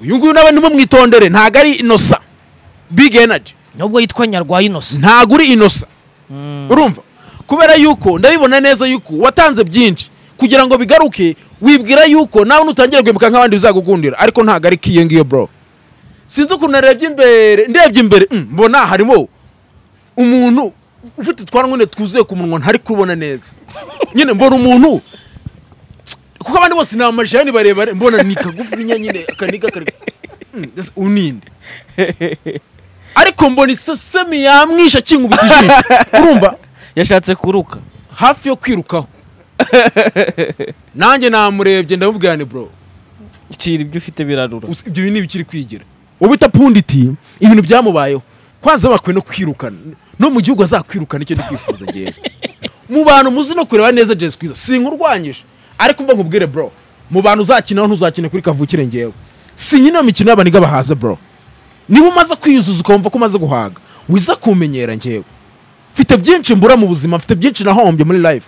uyu nguyu nawe ntimumwitondere ntabwo ari inosa big energy nubwo yitwa nyarwaya inosa ntabwo uri inosa urumva kubera yuko ndabibona neza yuko watanze byinshi kugira ngo bigaruke wibwira yuko nawe nutangira guhemuka nk'abandi bizagukundira ariko ntabwo ari kiyo ngiyo bro sinzi ukuntu narebye imbere ndebye imbere mm, mbona harimo umuntu ufite twarangwene twuzuye ku munwa ntari kubona neza nyine mbona umuntu kuko abandi bose ni amajani barebare mbona ni kagufinya nyine akaniga kari Mm, mbese uyu ni nde ariko mbona isesemi yamwishe akingubita ijisho urumva yashatse kuruka hafi yo kwirukaho nanjye namurebye ndamubwira ni bro ikira ibyo ufite birarura Usi- ibyo bintu ntibikiri kwigira ubu itapunditi ibintu byamubayeho kwanza bakwiye no kwirukana no mu gihugu azakwirukana icyo ndikwifuza ngewe mu bantu muzi no kureba neza jesi kwiza sinkurwanyije ariko umva nkubwire bro mu bantu uzakinaho ntuzakine kuri kavukire ngewe si nyine iyo mikino y'abaniga bahaze bro niba umaze kwiyuzuza ukumva ko umaze guhaga wiza kumenyera ngewe mfite byinshi mbura mu buzima mfite byinshi nahombye muri life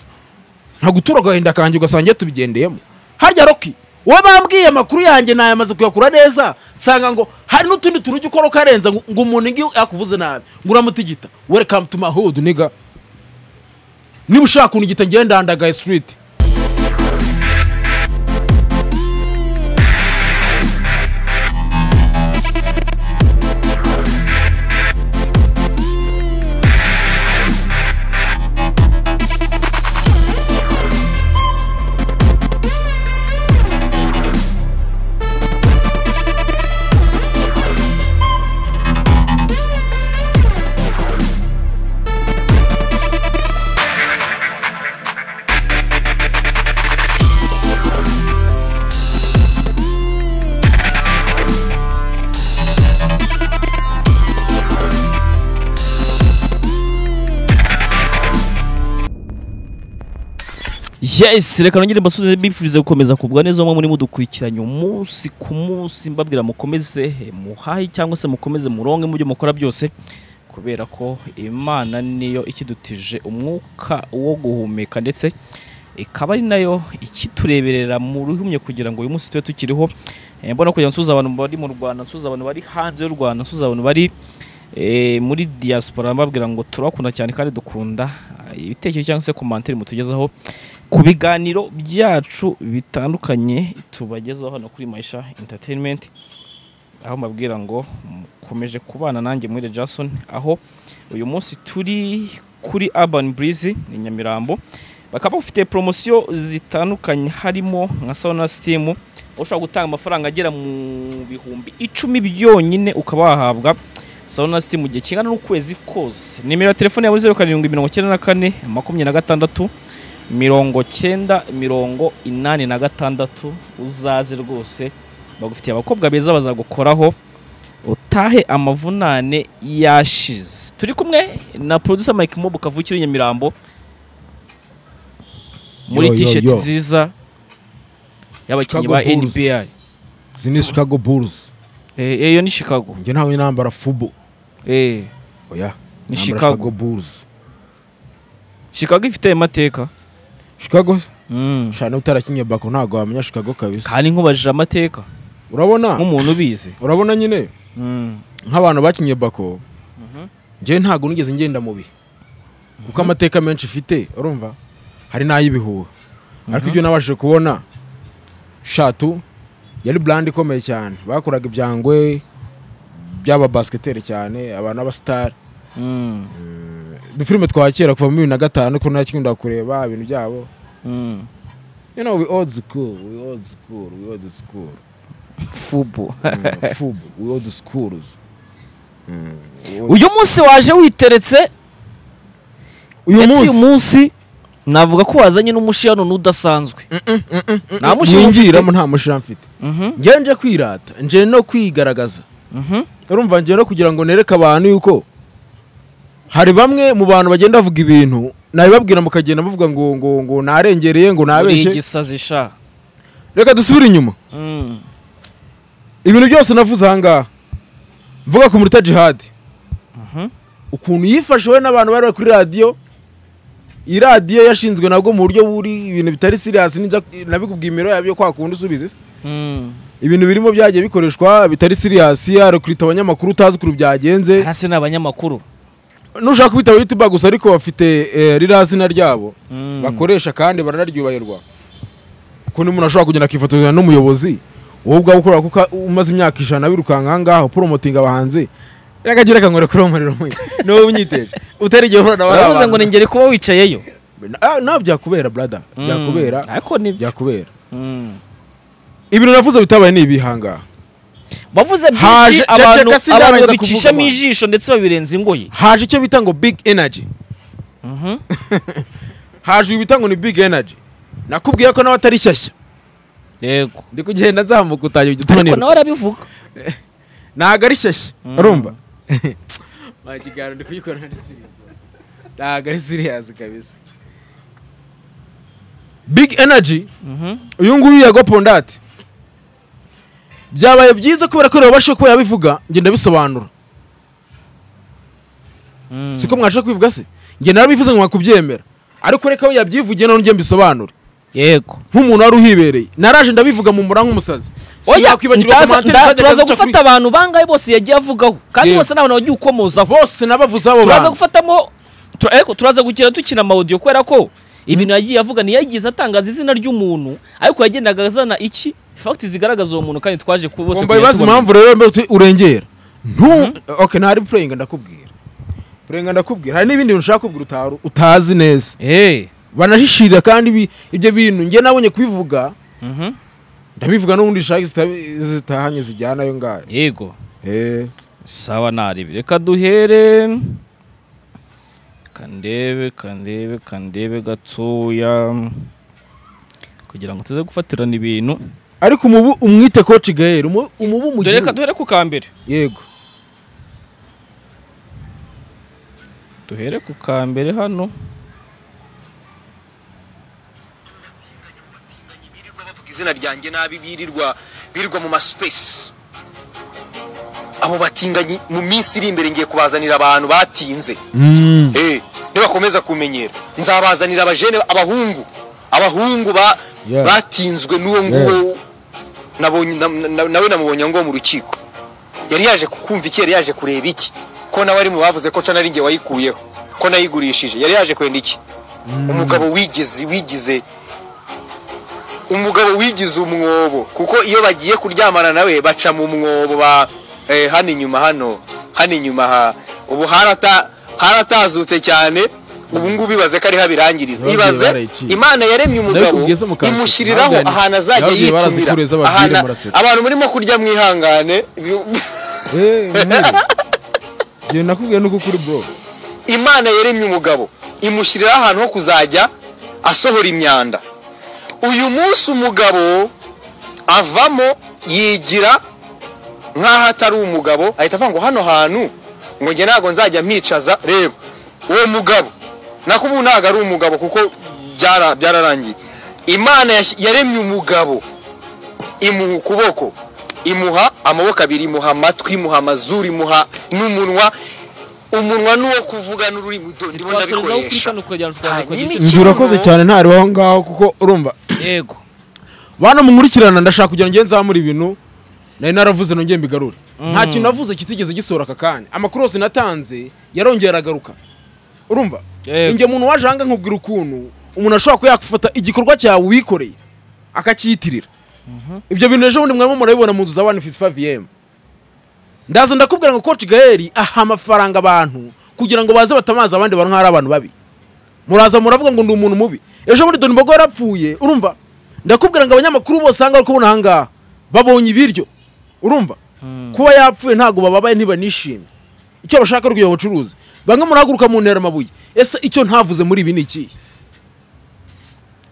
nta gutura agahinda kanjye ugasanga ngiye tubigendeyemo harya roki uwo bambwiye amakuru yanjye nayamaze kuyakura neza nsanga ngo hari n'utundi tuntu ujya ukora ukarenza ngo ngo umuntu ngiyo yakuvuze nabi ngo uramutigita welcome to my hood niga niba ushaka kunigita ngewe ndandagaye street yes reka nongere mbasubize mbifurize gukomeza kugubwa neza mwe muri mudukurikiranye umunsi ku munsi mbabwira mukomeze eh, muhahe cyangwa se mukomeze muronke mu byo mukora byose kubera ko imana niyo ikidutije umwuka wo guhumeka ndetse ikaba ari nayo ikitureberera mu ruhumye kugira ngo uyu munsi tube tukiriho Eh, mbona kugira ngo nsuhuze abantu bari mu rwanda nsuhuze abantu bari hanze y'u rwanda nsuhuze abantu bari eh, muri diaspora mbabwira ngo turabakunda cyane kandi dukunda eh, ibitekerezo cyangwa se komantiri mutugezaho ku biganiro byacu bitandukanye tubagezaho hano kuri Maisha Entertainment aho mbabwira ngo mukomeje kubana nanjye muri Jason aho uyu munsi turi kuri Urban Breeze ni Nyamirambo bakaba bafite promosiyo zitandukanye harimo nka sauna steam aho ushobora gutanga amafaranga agera mu bihumbi icumi byonyine ukaba wahabwa sauna steam mu gihe kingana n'ukwezi kose nimero ya telefone yawe zeru karindwi mirongo icyenda na kane makumyabiri na gatandatu mirongo cyenda mirongo inani na gatandatu uzaze rwose bagufitiye abakobwa beza bazagukoraho utahe amavunane yashize turi kumwe na producer Mike Mobo kavukire i Nyamirambo muri Yo, yo, t-shirt yo. nziza y'abakinnyi Chicago ba Bulls. NBA izi ni chicago bulls Eh, eh, iyo ni Chicago njye ntawe nambara fubo Eh, oya Ni nambara Chicago. bulls Chicago ifite ayo mateka chicago mm. shana utarakinye bako ntabwo wamenya chicago kabisa kandi nkubajije amateka urabona nk'umuntu ubizi urabona nyine mm. nk'abantu bakinye bako njyewe ntabwo nigeze ngenda mu bihe kuko amateka menshi ifite urumva hari n'ay'ibihuha ariko ibyo nabashije kubona shatu yari burandi ikomeye cyane bakoraga ibyangwe by'ababasiketeri cyane abantu b'abasitari Mm. udufilime twa kera kuva muri bibiri na gatanu ko ntakinkunda kureba ibintu byabo Mm. you know we old school we old school we old school fubo Mm, fubu we old schools Mm, we- uyu munsi waje witeretse uyu ndetse uyu munsi munsi navuga ko wazanye n'umushiyano udasanzwe nta mushinga ufite mwinjiramo nta mushira mfite Mhm, njyewe nje kwirata nje no kwigaragaza mhm. urumva nje no kugira ngo nereke abantu yuko hari bamwe mu bantu bagenda bavuga ibintu nabibabwira mukagenda bavuga ngo ngo ngo narengereye ngo uri nabeshye igisazi sha reka dusubire inyuma Mm, ibintu byose navuze ahangaha mvuga ku muruta jihadi mhm. ukuntu yifashe we n'abantu bari bari kuri radiyo iyi radiyo yashinzwe nabwo mu buryo buri ibintu bitari siriyasi nabikubwira imibare yabyo kwa kundi usubiza isi Mm, ibintu birimo byagiye bikoreshwa bitari siriyasi arakurita abanyamakuru utazi ukuntu byagenze hasi ni abanyamakuru nushaka kubitaba yutuba gusa ariko bafite eh, ririya zina ryabo Mm. bakoresha kandi baranaryubahirwa kuko umuntu ashobora kugenda akifotoranya n'umuyobozi wowe ubwawe ukorera kuko umaze imyaka ijana wirukanka ahangaho poromotinga abahanzi akagira akanywera kuri uwo muriro mwe niwe unyiteje utarigiye uhura na bariya baravuze ngo bantu. ningere kuba wicayeyo Ah, nta byakubera brada Mm. byakubera ariko nibyo byakubera Mm. ibintu navuze bitabaye ni ibihangaha bavuze byinshi Haje- abantu ceceka sindabaza abantu kuvuga babicishamo abantu. ijisho ndetse babirenza ingoyi haje icyo bita ngo big energy Mhm. haje ibita ngo ni big energy nakubwiye ko nawe atari shyashya yego ndi kugenda nzamuka utajya ujya ariko utunanirwa nawe arabivuga ntabwo ari shyashya Mm. urumva nta kiganiro ndi kugikora ari serious ntabwo ari serious kabisa big energy Mhm. uyu nguyu yagopunda ati byabaye byiza kubera ko babasha kuba yabivuga ngenda bisobanura Mm. siko mwasha kubivuga se ngenda narabivuze ngo mwakubyemera ariko reka we yabyivugiye none njye mbisobanure yego nk'umuntu wari uhibereye naraje ndabivuga mu mura nk'umusazi oya Sinakwibagiwe ndaza- kumaniteri nda- zajyaga turaza zica kuri- gufata abantu bangahe bose yagiye avugaho kandi Yego. bose ni abantu wagiye ukomozaho bose nabavuze abo turaza bantu gufatamo tura- ariko turaza gukina dukina amawodiyo kubera ko ibintu yagiye avuga ntiyagize atangaza izina ry'umuntu ariko yagendaga azana iki fagiti zigaragaza uwo muntu kandi twaje ku bose wumva ibibazo tubona. impamvu rero mbe uti urengera ntu ok ntari pureyinga ndakubwira pureyinga ndakubwira hari n'ibindi bintu ushaka kubwira utaru- utazi neza Eh, banahishirira kandi ibi- ibyo bintu njye nabonye kubivuga mhm, ndabivuga n'ubundi zishaka zitabi- zitahanye zijyanayo ngayo yego Eh, sawa naribi reka duhere kandebe kandebe kandebe gatoya kugira ngo tuze gufatirana ibintu ariko umubu umwite koci gael umu- umubu mu dore reka gihugu duhere ku ka mbere yego duhere ku ka mbere hano birirwa bavuga izina ryanjye nabi birirwa birirwa mu masupesi abo batinganyi mu minsi iri imbere ngiye kubazanira abantu batinze Mm. eh nibakomeza kumenyera nzabazanira abajene abahungu abahungu ba Yeah. batinzwe n'uwo nguwo nabonye na- na- nawe namubonye ngo mu rukiko yari yaje kukumva iki yari yaje kureba iki ko nawe ari mu bavuze ko cana ari nge wayikuyeho ko nayigurishije yari yaje kwenda iki umugabo wigeze wigize umugabo wigize umwobo kuko iyo bagiye kuryamana nawe baca mu mwobo ba eh, hano inyuma hano hano inyuma ha ubu harata haratazutse cyane ubu ngubu ibaze ko ariho abirangiriza Babwiye ibaze barayicinye. imana yaremye umugabo Sinabikubwiye se mukanzu. imushyiriraho Ahangane. ahantu azajya Babwiye yitumira barazikureza babwire Ahana- muraseka. abantu murimo kurya mwihangane Eh, umubu. Njye nakubwiye nuko kuri bro imana yaremye umugabo imushyiriraho ahantu ho kuzajya asohora imyanda uyu munsi umugabo avamo yigira nk'aho atari umugabo ahita avuga ngo hano hantu ngo njye ntabwo nzajya mwicaza reba uwo mugabo nako ubu ntabwo ari umugabo kuko byara- byararangiye imana yas- yaremye umugabo imuha ukuboko imuha amaboko abiri imuha amatwi imuha amazuru imuha n'umunwa umunwa n'uwo kuvugana ururimi udo- ndimo twasorezaho kuri ndabikoresha kano kugira ngo twaze Hanyuma kugira Njye urakoze cyane ntariho aho ngaho kuko urumva yego bana munkurikirana ndashaka kugira ngo nzamure ibintu nari naravuze nongeye mbigarure nta Mm. kintu navuze kitigeze gisohora aka kanya amakuru yose natanze yarongeye aragaruka urumva Yego. inge muntu waje ahanga nkubwira ukuntu umuntu ashobora kuba yakufata igikorwa cyawe wikoreye akacyiyitirira ibyo bintu ejo bundi mwarimo murabibona mu nzu za 155 vm ndaza ndakubwira ngo coach gaeli aha amafaranga abantu kugira ngo baze batamazi abandi bantu nk'ari abantu babi muraza muravuga ngo ndi umuntu mubi ejo bundi Don Bogo yarapfuye urumva ndakubwira ngo abanyamakuru bose ahangaha uri kubona ahangaha babonye ibiryo urumva kuba yapfuye ntabwo bababaye ntibanishimye icyo bashaka rw'iyo bucuruzi bamwe murahaguruka mu ntera amabuye ese icyo ntavuze muri ibi ni ikihe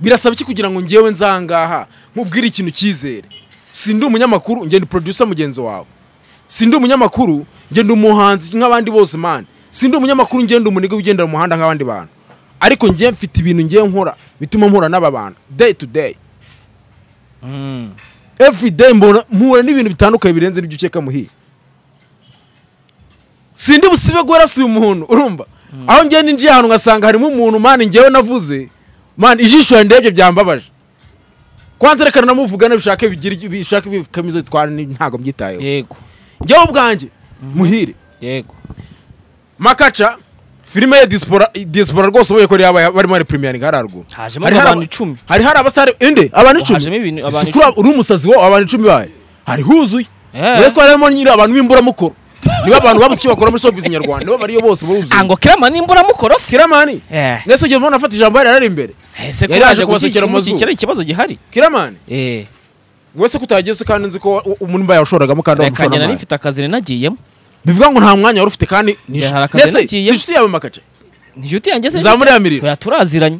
birasaba iki kugira ngo ngewe nzangaha nkubwire ikintu cyizere sindi umunyamakuru ngenda producer mugenzi wawe sindi umunyamakuru ngenda umuhanzi nk'abandi bose man sindi umunyamakuru ngenda umuniga ugendera mu muhanda nk'abandi bantu ariko ngewe mfite ibintu ngewe nkora bituma mpura n'aba bantu day to day Mm. every day mbona mpura n'ibintu bitandukanye birenze ibyo ukeka muhiye sindi busibe guharasiye umuntu urumva aho ngewe ninjiye ahantu ngasanga harimo umuntu mani ngewe navuze mani ijisho yandebye byambabaje kwanza reka namuvugane bishake bigire icyo- bishake bikamize twana ni- ntabwo mbyitayeho yego njyewe ubwanjye muhire yego makaca filime ya dispora dispora rwose ubuye ko yaba barimo ari premiering hari haruguru Hajemo Hari hari abantu aba- icumi. hari hari abasitari inde abantu icumi Hajemo ibintu- abantu Ese kuri abo- uri umusazi wo abantu icumi bayo hari huzuye Eh. dore ko harimo nyiri abantu b'imburamukoro nibo abantu babuze icyo bakora muri showbiz nyarwanda nibo bariyo bose baruzuye ango kirama nimbura mukorosi kiramani Eh. nese igihe umuntu afata ijambo yari ari imbere ese ko Yari aje yaje kubasukira amazu. gushyikira ikibazo gihari kiramani eh wese ko utageze kandi nzi ko wa- umuntu mba yawushoragamo kandi reka njye nari wamushoramo mfite akazi nari nagiyemo bivuga ngo nta mwanya wari ufite kandi ni Hari akazi nese si nagiyemo. inshuti yawe makaca inshuti yanjye se Nzamuriramira. Oya, turaziranye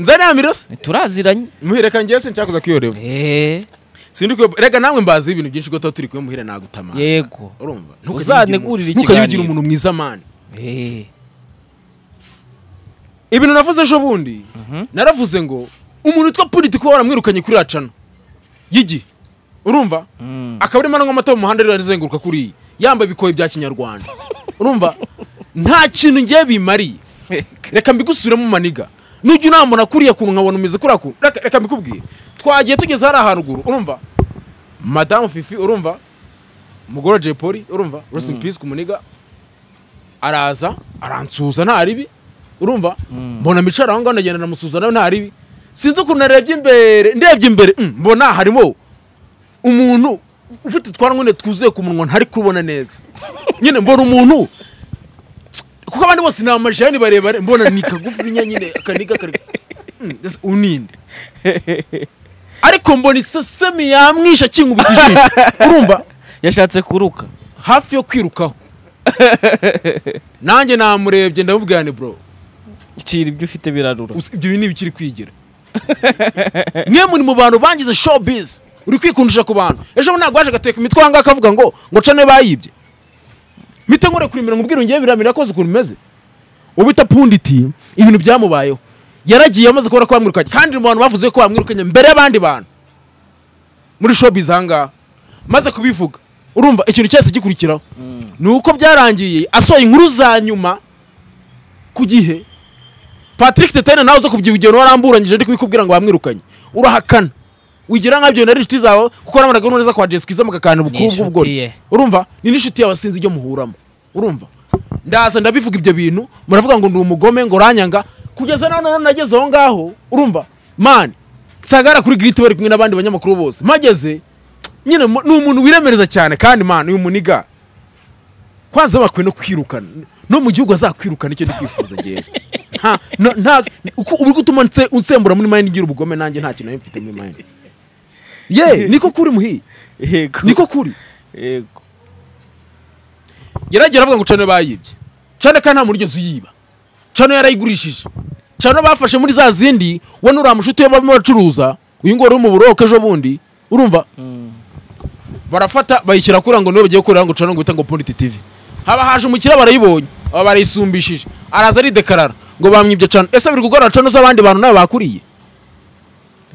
nzane yamiriro se turaziranye muhireka ngewe sincakuza kuyoreba eh sindi kuyobo rega nawe mbazi ibintu byinshi kuko tuba turi kumwe muhira nagutamara yego urumva Uzantegurire ntukayugira ikiganiro. umuntu mwiza mani eh ibintu navuze ejo bundi Mhm. naravuze ngo umuntu witwa politiko waramwirukanye kuri racana y'igihe urumva Mm. akaba arimo aranywa amata mu muhanda arimo arazenguruka kuriya yambaye ibikoye bya kinyarwanda urumva nta kintu ngiye bimariye reka mbigusubiremo maniga nujya unambona kuriya kuntu nkabona umeze kuriya kuntu reka reka mbikubwire twagiye tugeze hariya haruguru urumva madamu fifi urumva umugore wa jay polly urumva rest in peace ku muniga araza aransuhuza nta ribi urumva mbona micara aho ngaho ndagenda ndamusuhuza nawe nta ribi sinzi ukuntu narebye imbere ndebye imbere mm, mbona harimo umuntu ufite utwara nyine twuzuye ku munwa ntari kubona neza nyine mbona umuntu kuko abandi bose ni amajani barebare mbona ni kagufi nyine akaniga kari Mm, mbese uninde ariko mbona isesemi yamwisha akingubita ijisho urumva yashatse kuruka hafi yo kwirukaho nanjye namurebye ndamubwira ni bro icira ibyo ufite birarura usi- ibyo bintu ntibikiri kwigira mwe muri mu bantu bangize showbiz uri kwikundisha ku bantu ejo bundi ntabwo waje agateka imitwe ahangaha akavuga ngo ngo cane bayibye mite nkore kuri mirongo ubwira ngiye biramira koze ukuntu imeze ubu itapunditi ibintu byamubayeho yaragiye amaze kubona ko bamwirukanye kandi mu bantu bavuze ko bamwirukanye mbere y'abandi bantu muri showbiz ahangaha maze kubivuga urumva ikintu cyose gikurikiraho ni uko byarangiye asohoye inkuru za nyuma ku gihe patrick tetene nawe uza kubyibwira waramburanyije ndi kubikubwira ngo bamwirukanye urahakana wigira nkabyo nari inshuti zawe kuko namaraga neza kwa jesi kwiza mugakana ubukungu inshuti bwo ye. urumva ni n'inshuti yawe sinzi ibyo muhuramo urumva ndaza ndabivuga ibyo bintu muravuga ngo ndi umugome ngo uranyanga kugeza nawe none nageze aho ngaho urumva mani nsangara kuri giriti bari kumwe n'abandi banyamakuru bose mageze nyine mu- ni umuntu wiremereza cyane kandi mani uyu muniga kwanza bakwiye no kwirukana no mu gihugu azakwirukana icyo ndi kwifuza ngewe nta na- nta uko uri gutuma nse- unsembura muri mayini ngira ubugome nanjye nta kintu nari mfite muri mayini ye niko kuri muhi yego niko kuri yego yaragiye aravuga ngo cano bayibye cano kandi nta muntu ugeze uyiba cano yarayigurishije cano bafashe muri za zindi we nuriya mushuti we barimo bacuruza uyu nguyu wari uri mu buroke ejo bundi urumva barafata bayishyira kuri ngo niwe bagiye gukorera ngo cano ngo bita ngo politi tv haba haje umukiriya barayibonye aba barayisumbishije araza aridekarara ngo bamwibye cano ese biri gukorera cano z'abandi bantu nawe bakuriye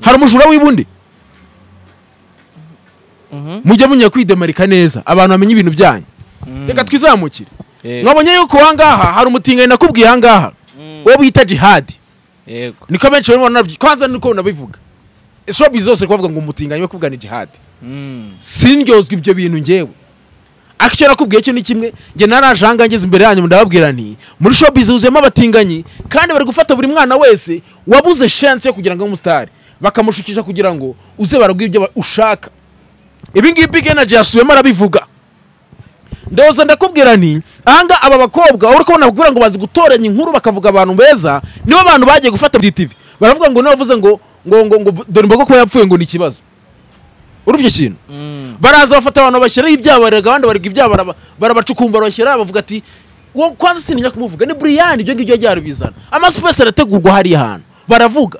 hari umujura w'ibundi mujye munya kwidemarika neza abantu bamenye ibintu byanyu reka twizamukire Yego. mwabonye yuko ahangaha hari umutinganyi nakubwiye ahangaha uwo bita jihadi yego niko benshi barimo baranabyita kwanza niko nabivuga showbiz zose iri kuvuga ngo umutinganyi we kuvuga ni jihadi Mm. sindyozwa ibyo bintu ngewe ariko icyo nakubwiye cyo ni kimwe njye naraje ahangaha ngeze imbere yanyu ndababwira nti muri showbiz huzuyemo abatinganyi kandi bari gufata buri mwana wese wabuze shansi yo kugira ngo abe umusitari bakamushukisha kugira ngo uze baraguha ibyo ba- ushaka ibi ngibi big energy yasubiyemo arabivuga ndoza ndakubwira nti ahangaha aba bakobwa uri kubona bakubwira ngo bazi gutoranya inkuru bakavuga abantu beza nibo bantu bagiye gufata muri tv baravuga ngo niwe wavuze ngo ngo ngo ngo dore imbogo kuba yapfuye ngo ni ikibazo urumva icyo kintu Mm. baraza bafata abantu bashyiraho ibyaha barega abandi barega ibyaha baraba- barabacukumbura bashyira bavuga ati "Wo kwanza sinijya kumuvuga ni buriyani ibyo ngibyo yajya yarabizana amasupesi arategurwa hariya hantu baravuga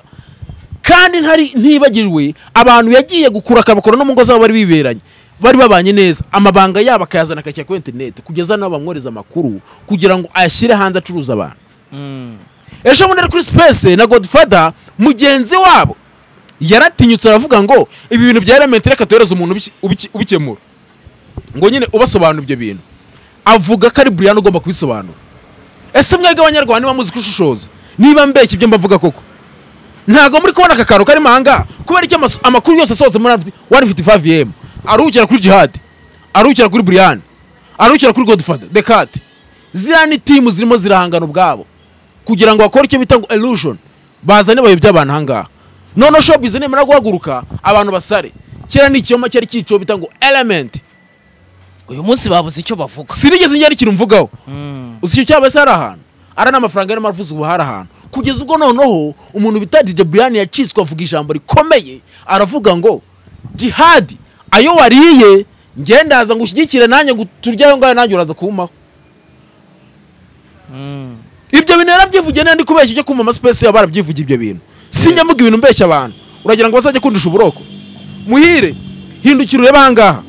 kandi ntari ntibagirwe abantu yagiye gukura akabakora no mu ngo zabo bari biberanye bari babanye neza amabanga yabo akayazana akashyira kuri interineti kugeza n'aho bamwohereza amakuru kugira ngo ayashyire hanze acuruza abantu Mm. ejo bundi ari kuri sipesi na godifada mugenzi wabo yaratinyutse aravuga ngo ibi bintu bya elementi reka tuhereze umuntu ubici- ubici- ubikemura ngo nyine ubasobanura ibyo bintu avuga ko ari buriyani ugomba kubisobanura ese mwebwe abanyarwanda niba muzi gushishoza niba mbeshya ibyo mbavuga koko ntabwo muri kubona aka kantu karimo ahangaha kubera icyo amaso- amakuru yose asohotse muri wani fiti favu yemu aruhukira kuri jihadi aruhukira kuri buriyani aruhukira kuri godifada dekate ziriya ni timu zirimo zirahangana ubwabo kugira ngo bakore icyo bita ngo erushoni bazane bayo by'abantu aha ngaha noneho shopizi nimara guhaguruka abantu basare kera ni ikinyoma cyari cyiciwe bita ngo elementi uyu munsi babuze icyo bavuga sinigeze ngera ikintu mvugaho Mm. uzi icyo cyaba se hari ahantu ari n'amafaranga yarimo aravuze ubu hari ahantu kugeza ubwo noneho umuntu bita dj brian yacitswe avuga ijambo rikomeye aravuga ngo jihadi ayo wariye ngendaza ngo ushyigikire nanjye ngo turye ayo ngayo nanjye uraza kumaho Mm. ibyo bintu yarabyivugiye nandi kubeshya icyo kumva amasipesi yaba barabyivugiye ibyo bintu sinjya mvuga ibintu mbeshya abantu uragira ngo bazajya kundisha uburoko muhire hindukira urebe ahangaha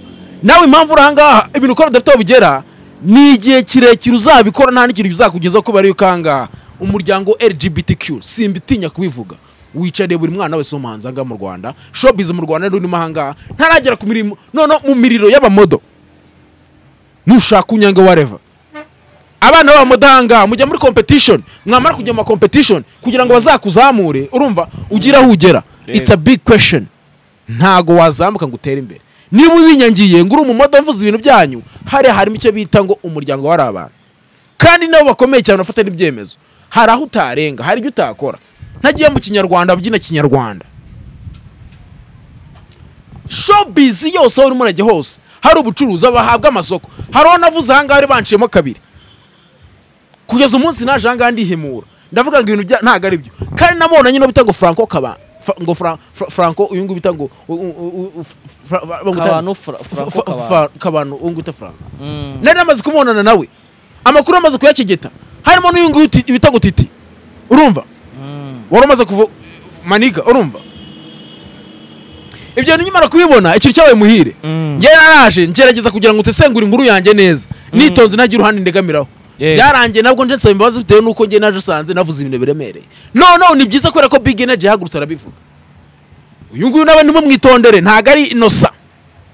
nawe impamvu uri ahangaha ibintu ukora udafite aho bigera ni igihe kirekire uzabikora nta n'ikintu bizakugezaho kuba ariyo ukangaha umuryango lgbtq simbitinya kubivuga wicariye buri mwana wese w'umuhanzi ahangaha mu rwanda shopizi mu rwanda n'urimo ahangaha ntaragera ku mirimo noneho mu miriro y'abamodo nushaka unyange wareva abana b'abamudanga mujya muri competition mwamara kujya mu competition kugira ngo bazakuzamure urumva ugire aho ugera Yego. it's a big question ntago wazamuka ngo utere imbere niba ubinyangiye ngo uri umumodo mvuze ibintu byanyu hariya harimo icyo bita ngo umuryango wari abantu kandi nabo bakomeye cyane bafata n'ibyemezo hari aho utarenga hari ibyo utakora ntagiye mu kinyarwanda abyina kinyarwanda shobizi yose aho urimo urajya hose hari ubucuruzi bahabwa amasoko hari aho navuze ahangaha bari banciyemo kabiri kugeza umunsi naje ahangaha ndihimura ndavuga ngo ibintu bya- ntabwo ari byo kandi namubona nyine bita ngo franco kaba fa- ngo Fra- Fra- franco uyu nguyu bita ngo u- u- u- u- Fra- Fra- bamwita- Kabano, Fra- Franco Fra- Kabano. Fra- kabano uyu nguyu bita franco Mm. nari namaze kumubonana nawe amakuru amaze kuyakegeta harimo n'uyu nguyu uti- bita ngo titi urumva wari umaze kuva maniga urumva ibyo nyimara kubibona ikintu cyabaye muhire Mm. njyewe naraje ngerageza kugira ngo nsesengure inkuru yanjye neza nitonze ntagira uruhande ndegamiraho Yeah. byarangiye nabwo nje nsaba imbabazi bitewe n'uko njye naje usanze navuze ibintu biremereye noneho ni byiza kubera ko big energy yahagurutse arabivuga uyu nguyu nawe ntimumwitondere ntabwo ari inosa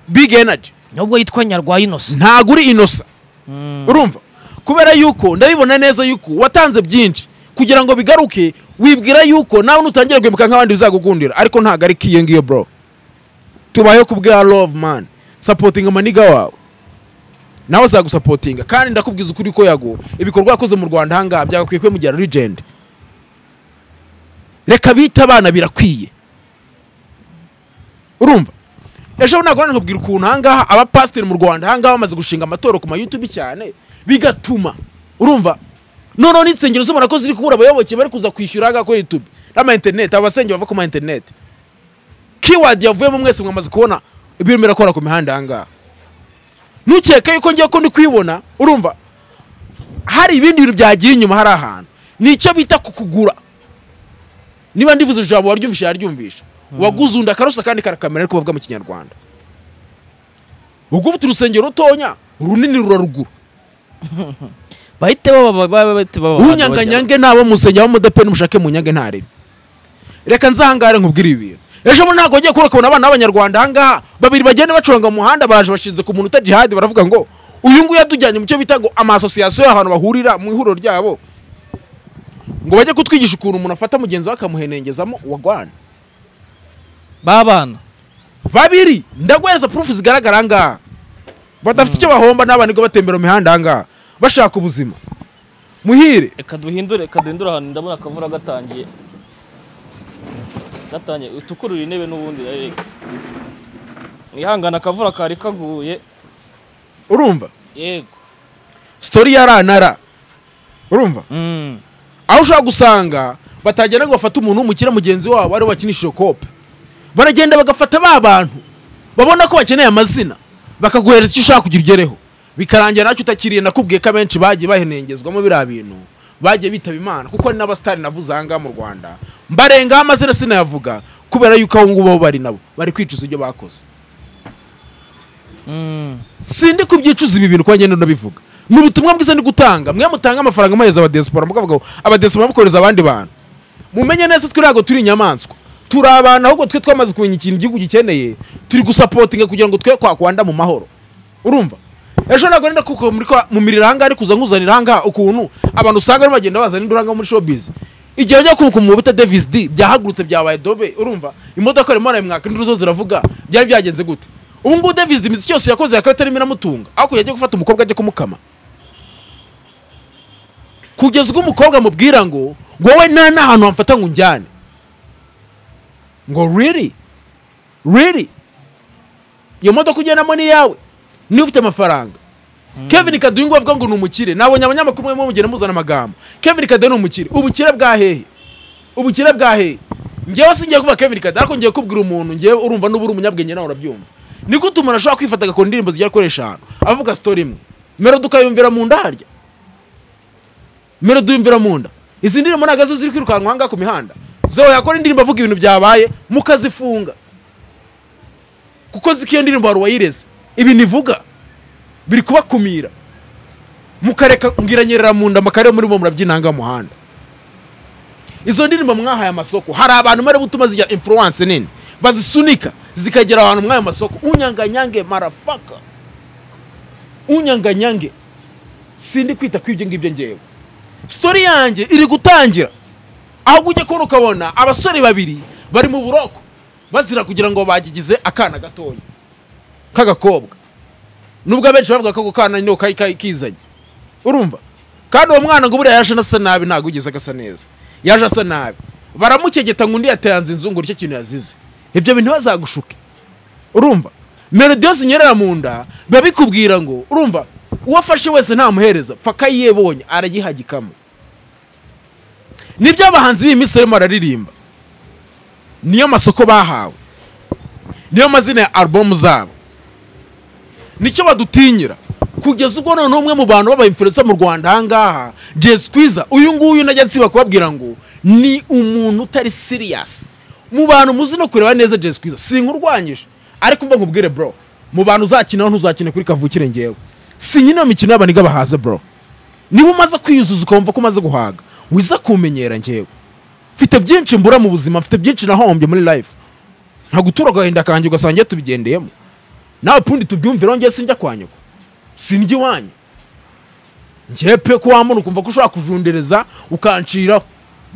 big energy nubwo yitwa nyarwayi inosa ntabwo uri inosa urumva kubera yuko ndabibona neza yuko watanze byinshi kugira ngo bigaruke wibwira yuko nawe nutangira guhemuka nk'abandi bizagukundira ariko ntabwo ari kiyo ngiyo bro tubayeho ku bwa love man sapotinga amaniga wawe nawe azagusapotinga kandi ndakubwiza ukuri ko yago ibikorwa yakoze mu rwanda ahangaha byagakwiye kumugira legend reka bite abana birakwiye urumva ejo ntabwo wari nkubwira ukuntu ahangaha abapasiteri mu rwanda ahangaha bamaze gushinga amatorero ku mayutubi cyane bigatuma urumva noneho n'insengero zibona ko ziri kubura abayoboke bari kuza kwishyura ahangaha kuri yutubi n'ama interineti aba basengero bava ku ma interineti kiwadi yavuyemo mwese mwamaze kubona ibirimo birakora ku mihanda ahangaha ntukeke yuko ngiye ko ndi kwibona urumva hari ibindi bintu byagiye inyuma hari ahantu ni icyo bita kukugura niba ndivuze ijambo waryumvisha yaryumvisha waguze undi akarosa kandi karakamera ariko bavuga mu kinyarwanda ubwo ufite urusengero rutonya runini ruraruguru bahite baba- baba- bahite baba- unyanganyange nabo musengera w'umudepe n'umushake mu nyange ntarebe reka nzahangare nkubwire ibi bintu ejo bundi ntabwo wagiye kubura ukabona abana b'abanyarwanda ahangaha babiri bagenda bacuranga mu muhanda baraje bashinze ku muntu utajihadi baravuga ngo uyu nguyu yatujyanye mu cyo bita ngo amasosiyasiyo y'ahantu bahurira mu ihuriro ryabo ngo bajye kutwigisha ukuntu umuntu afata mugenzi we akamuhenengezamo wagwana babana babiri ndaguhereza purufu zigaragara ahangaha badafite icyo bahomba n'abana nibwo batembera mu mihanda ahangaha bashaka ubuzima muhire reka duhindure reka duhindure ahantu ndabona akavura gatangiye gatangiye utukurure intebe n'ubundi reka mwihangane akavura kari kaguye urumva yego sitori ya ranara urumva aho ushobora gusanga batagenda ngo bafate umuntu w'umukire mugenzi wabo ariwe bakinishije kope baragenda bagafata ba bantu babona ko bakeneye amazina bakaguhereza icyo ushaka kugira ugereho bikarangira nacyo utakiriye nakubwiye ko abenshi bagiye bahenengezwamo biriya bintu bagiye bitaba imana kuko hari n'abasitari navuze aha ngaha mu rwanda mbarengaho amazina sinayavuga kubera yuko aho ngubo bari nabo bari kwicuza ibyo bakoze sindi kubyicuza ibi bintu kuba ngenda ndabivuga ni ubutumwa bwiza ndi gutanga mwe mutanga amafaranga muhereza abadesipora mukavuga ngo abadesipora mukohereza abandi bantu mumenye neza twe ntabwo turi inyamaswa turi abantu ahubwo twe twamaze kumenya ikintu igihugu gikeneye turi gusapotinga kugira ngo twe kwakwanda mu mahoro urumva ejo ntabwo nenda kuko muri kwa- mu miriro ahangaha ari kuza nkuzanira ahangaha ukuntu abantu usanga bagenda bazana induru ahangaha muri showbiz igihe ajya kubaka umwobo bita davis d byahagurutse byabaye dobe urumva imodoka arimo arayimwaka induru zo ziravuga byari byagenze gute ubu ngubu davis d imiziki yose yakoze yakaba itarimo iramutunga ariko yajya gufata umukobwa ajya kumukama kugeza ubwo umukobwa amubwira ngo wowe nta n'ahantu hamfata ngo unjyane ngo riri riri iyo modoka ugendamo ni iyawe niba ufite amafaranga kevin kaduyungu avuga ngo ni umukire nabonye abanyamakuru barimo mugenda muzana amagambo kevin kada ni umukire ubukire bwa hehe ubukire bwa hehe ngewe singiye kuvuga kevin kada ariko ngiye kubwira umuntu ngewe urumva nuba uri umunyabwenge nawe urabyumva ni gute umuntu ashobora kwifata agakora indirimbo zigiye akoresha ahantu avuga sitori imwe melodi ukayumvira mu nda harya melodi uyumvira mu nda izi ndirimbo ntabwo arizo ziri kwirukanka ahangaha ku mihanda zowe yakora indirimbo avuga ibintu byabaye mukazifunga kuko nzi ko iyo ndirimbo hari uwayireze ibi nivuga biri kubakumira mukareka ngiranyerera mu nda makarere muri bo murabyinanga muhanda izo ndirimbo mwahaye amasoko hari abantu mwari butuma zijya influence nini bazisunika zikagera ahantu mwayo masoko unyanganyange marafaka unyanganyange sindi kwita ku ibyo ngibyo ngewe sitori yanjye iri gutangira ahubwo ujya kubona ukabona abasore babiri bari mu buroko bazira kugira ngo bagigize akana gatoya k'agakobwa nubwo abenshi bavuga ko ako kana niho kari kari kizanye urumva kandi uwo mwana ngo buriya yaje anasa nabi ntabwo ugeze agasa neza yaje asa nabi baramukegeta ngo undi yatanze inzu ngo nicyo kintu yazize ibyo bintu bazagushuke urumva melodi yose inyerera mu nda biba bikubwira ngo urumva uwo afashe wese ntamuhereza pfa akayibonye aragihagikamo nibyo abahanzi b'iyi minsi barimo bararirimba niyo masoko bahawe niyo mazina ya alubumu zabo nicyo badutinyira kugeza ubwo noneho umwe mu bantu b'abayimfurensa mu rwanda ahangaha jesi kwiza uyu nguyu najya nsiba kubabwira ngo ni umuntu utari siriyasi mu bantu muzi no kureba neza jesi kwiza sinkurwanyije ariko mva nkubwire bro mu bantu uzakinaho ntuzakine kuri kavukire ngewe si nyine iyo mikino y'abaniga bahaze bro niba umaze kwiyuzuza ukumva ko umaze guhaga wiza kumenyera ngewe mfite byinshi mbura mu buzima mfite byinshi nahombye muri life nta gutura agahinda kanjye ugasanga ngiye tubigendeyemo nawe pundi tubyumviraho ngewe sinjya kwa nyoko sinjya iwanyu ngewe pe ko wambona ukumva ko ushobora kujundereza ukanciraho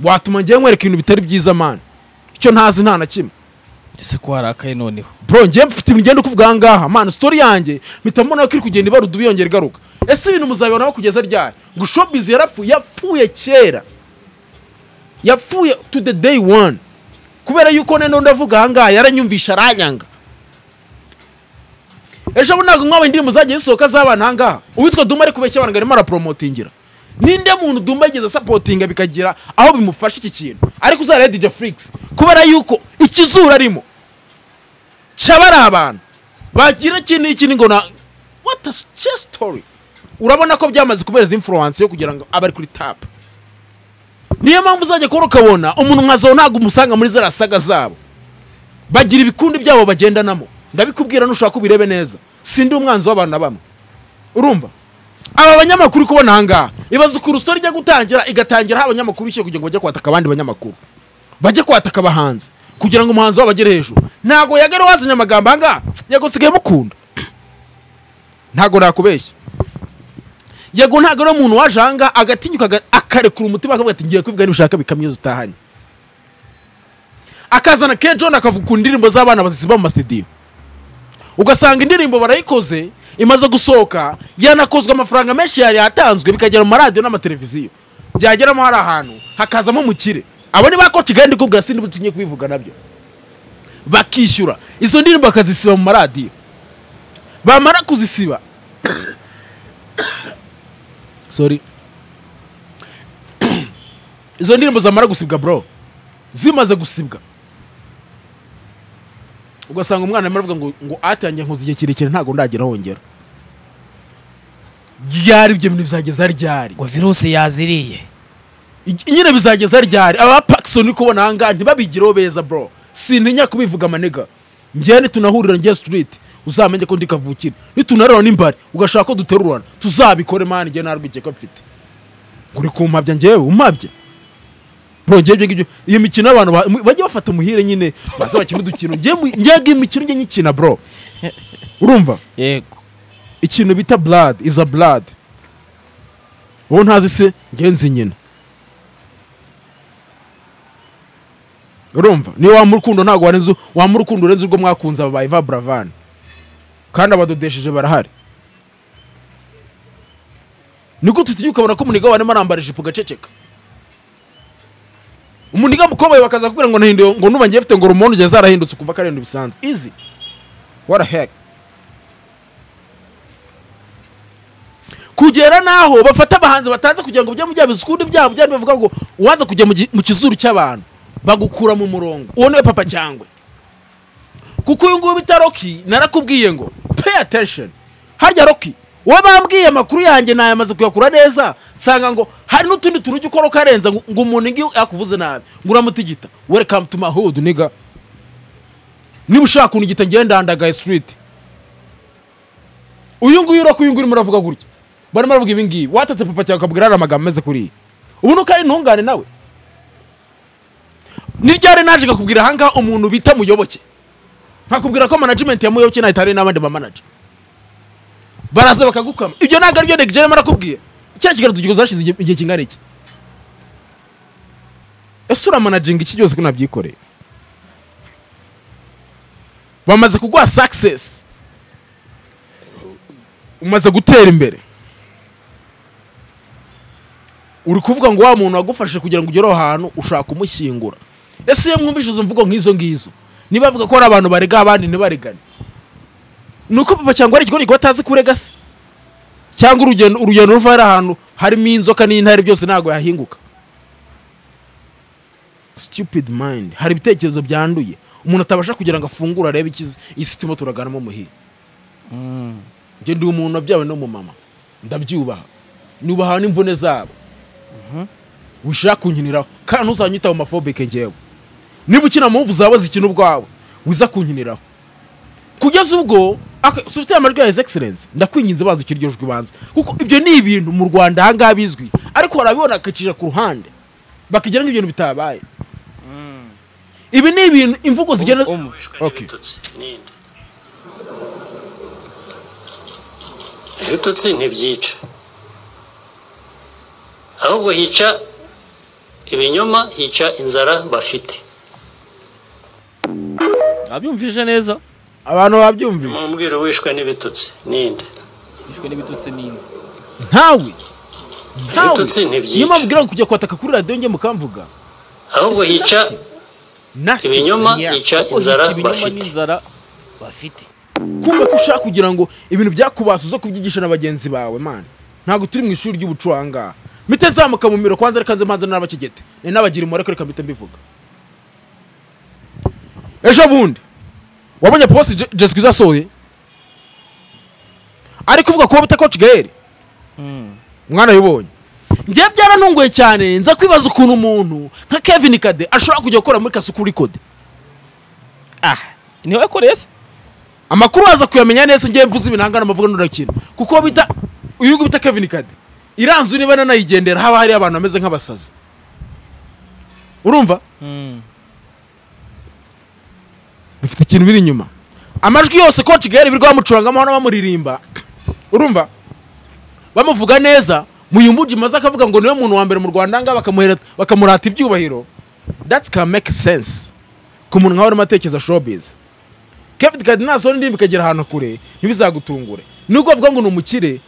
watuma ngewe nkwereka ibintu bitari byiza mani icyo ntazi nta na kimwe ese ko harakaye noneho bro ngewe mfite ibintu ngenda kuvuga aha ngaha mani sitori yanjye mpita mbona ko iri kugenda ibarudu yongera igaruka ese ibintu muzabibonaho kugeza ryari ngo shopizi yarapfuye yapfuye kera yapfuye to the day one kubera yuko none ndavuga aha ngaha yaranyumvisha aranyanga ejo bundi ntabwo mwabaye indirimbo zagiye zisohoka z'abana aha ngaha uwitwa duma ari kubeshya abantu ngo arimo araporomotingira ninde muntu duma yigeze asapotinga bikagira aho bimufasha iki kintu ariko uzareba dj flix kubera yuko ikizuru arimo cyaba ari abantu bagira iki n'iki ngo na what a chess story urabona ko byamaze kubera influence yo kugira ngo abe ari kuri tap niyo mpamvu uzajya kubona ukabona umuntu nkazaho ntabwo umusanga muri za saga zabo bagira ibikundi byabo bagendanamo ndabikubwira nushaka ubirebe neza sindi umwanzi w'abantu na bamwe urumva aba banyamakuru uri kubona aha ngaha ibaza ukuntu sitori ijya gutangira igatangira aho abanyamakuru ishyira kugira ngo bajye kwataka abandi banyamakuru bajye kwataka abahanzi kugira ngo umuhanzi wabo agere hejuru ntabwo yagera wazanye amagambo aha ngaha yego nsigaye mukunda ntabwo nakubeshya yego ntabwo ari umuntu waje aha ngaha agatinyuka aga- akarekura umutima akavuga ati ngiye kwivuga nibishaka bikamyo zitahanye akazana ke john akavuga ku ndirimbo z'abana bazisiba mu masitidiyo ugasanga indirimbo barayikoze imaze gusohoka yanakozwe amafaranga menshi yari yatanzwe bikagera mu maradiyo n'amateleviziyo byageramo hari ahantu hakazamo umukire abo ni ba koci kandi kubwira sindi butinye kubivuga nabyo bakishyura izo ndirimbo bakazisiba mu maradiyo bamara kuzisiba sorry izo ndirimbo zamara gusibwa bro zimaze gusibwa ugasanga umwana arimo aravuga ngo ngo atangiye nkoze igihe kirekire ntabwo ndagira hongera ryari ibyo bintu bizageza ryari ngo virusi yaziriye Iki- nyine bizageza ryari aba pakisoni kubona aha ngaha ntibabigireho beza bro sintinya kubivuga amanega ngewe nitunahurira ngewe sitiriti uzamenye ko ndi kavukire nitunareba n'imbari ugashaka ko duterurana tuzabikore mani ngewe nta rwikekwe mfite uri kumpabya ngewe umabye bro ngewe ibyo ngibyo iyo mikino y'abantu ba- bajye bafata muhire nyine baze bakina udukino ngewe mu- ngewe iyi mikino njye nyikina bro urumva yego ikintu bita blood is a blood wowe ntazi se ngenzi nyina urumva niyo wamurukundo ntabwo warenze wamurukundo urenze ubwo mwakunze aba eva buravani kandi abadodesheje barahari ni gute tujya ukabona ko umuniga warimo arambara ijipo ugaceceka umuniga mukoboye bakaza kubwira ngo nahinduye ngo nuba ngiye afite ngo rumondo ugeze zarahindutse ukumva ko ari ibintu bisanzwe izi what a heck kugera n'aho bafata abahanzi batanze kugira ngo mujye mujyabiza ukundi byabo byari bavuga ngo uwaza kujya mu gi- mu kizuru cy'abantu bagukura mu murongo uwo niwe papa cyangwe kuko uyu nguyu bita roki narakubwiye ngo pay attention harya roki uwo bambwiye amakuru yanjye nayamaze kuyakura neza nsanga ngo hari n'utundi tuntu ujya ukora ukarenza ngo ngo umuntu ngiyo yakuvuze nabi ngo uramutigita welcome to my hood niga niba ushaka kuntu igita ngenda ndandagaye street uyu nguyu roki uyu nguyu urimo uravuga gutya barimo baravuga ibi ngibi watatse papa cyawe ukabwira ari amagambo ameze kuriya ubu nuko ari intungane nawe ni ryari naje kakubwira ahangaha umuntu bita muyoboke nkakubwira ko management ya muyoboke nahita hari n'abandi bamanaje baraza bakagukama ibyo ntabwo aribyo Neg Jeremy arakubwiye cya kigali tugihuza hashize igihe- igihe kingana iki ese uramanaginga iki cyose ko nabyikoreye bamaze kuguha success umaze gutera imbere uri kuvuga ngo wa muntu wagufashe kugira ngo ugere aho hantu ushaka kumushyingura ese iyo mwumvise izo mvugo nk'izo ngizo niba bavuga ko hari abantu barega abandi ntibaregane ni uko papa cyangwa hari ikigo gikora atazi kurega se cyangwa urugendo urugendo ruva hari ahantu harimo inzoka n'intare byose ntabwo yahinguka stupid mind hari ibitekerezo byanduye umuntu atabasha kugira ngo afungure arebe ikizi iyi si turimo turaganamo muhira njye ndi umuntu wabyawe n'umumama ndabyubaha nubaha n'imvune zabo wishaka kunkiniraho kandi ntuzanyita homophobic ngewe niba ukina muvu zaba zikina ubwawe wiza kunkiniraho kugeza ubwo aka- si ufite amajwi ya his excellence ndakwinginze banza ukiri iryo jwi banza kuko ibyo ni ibintu mu rwanda ahangaha bizwi ariko barabibona bakicira ku ruhande bakigira nk'ibintu bitabaye ibi ni ibintu imvugo zigenda Um- Okay. n'indi ibitutsi ntibyica ahubwo hica ibinyoma hica inzara bafite abyumvise neza abantu babyumvise umubwiro wishwe n'ibitutsi n'inde yishwe n'ibitutsi n'indi ntawe ntawe ibitutsi niyo ntibyica mpamvu ubwira ngo kujya kwataka kuri radiyo njye mukamvuga ahubwo hica Nothing. ibinyoma Yeah. hica kuko inzara hica ibinyoma bafite n'inzara bafite kumva ko ushaka kugira ngo ibintu byakubasa uze kubyigisha na bagenzi bawe mana ntabwo turi mu ishuri ry'ubucurangaha mpite nzamuka mu miro kwanza reka nze mpanze n'abakigete ni n'abagira umubare ko reka mpite mbivuga ejo bundi wabonye post Je- jesi kwiza asohoye ariko uvuga kuba bita koci gaeli mwana yibonye njyewe byarantunguye cyane nza kwibaza ukuntu umuntu nka kevin kade ashobora kujya gukora muri kasukuri kode niwe yakoreye se amakuru waza kuyamenya neza ngiye mvuze ibinangana amavuga n'urakina kuko bita uyu bita Kevin Kade iranzu niba nanayigendera haba hari abantu bameze nk'abasazi urumva bifite ikintu biri inyuma amajwi yose ko kigali birirwa bamucurangamo hano bamuririmba urumva bamuvuga neza muyumbuji maze akavuga ngo niwe muntu wa mbere mu rwanda ngaha bakamuhera- bakamurata ibyubahiro that's can make sense ku muntu nkawe urimo atekereza showbiz kevin kadi nasohora indirimbo ikagera ahantu kure ntibizagutungure nubwo bavuga ngo ni umukire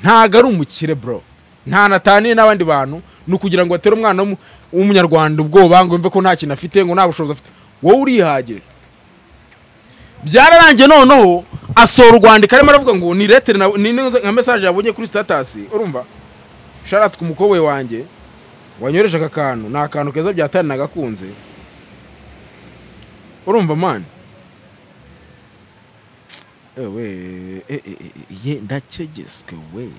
ntago ari umukire bro nta nataniye n'abandi bantu ni ukugira ngo batere umwana w'umu- w'umunyarwanda ubwoba ngo yumve ko nta kintu afite ngo nta bushobozi afite wowe urihagire byararangiye noneho asohora urwandiko arimo aravuga ngo ni letere na- ni ni- nka mesaje yabonye kuri sitatasi urumva sharati ku mukobwa wanjye wanyoreje aka kantu ni akantu keza byatari nagakunze urumva mani ewe e, e, e, e, ye ndakegeswe we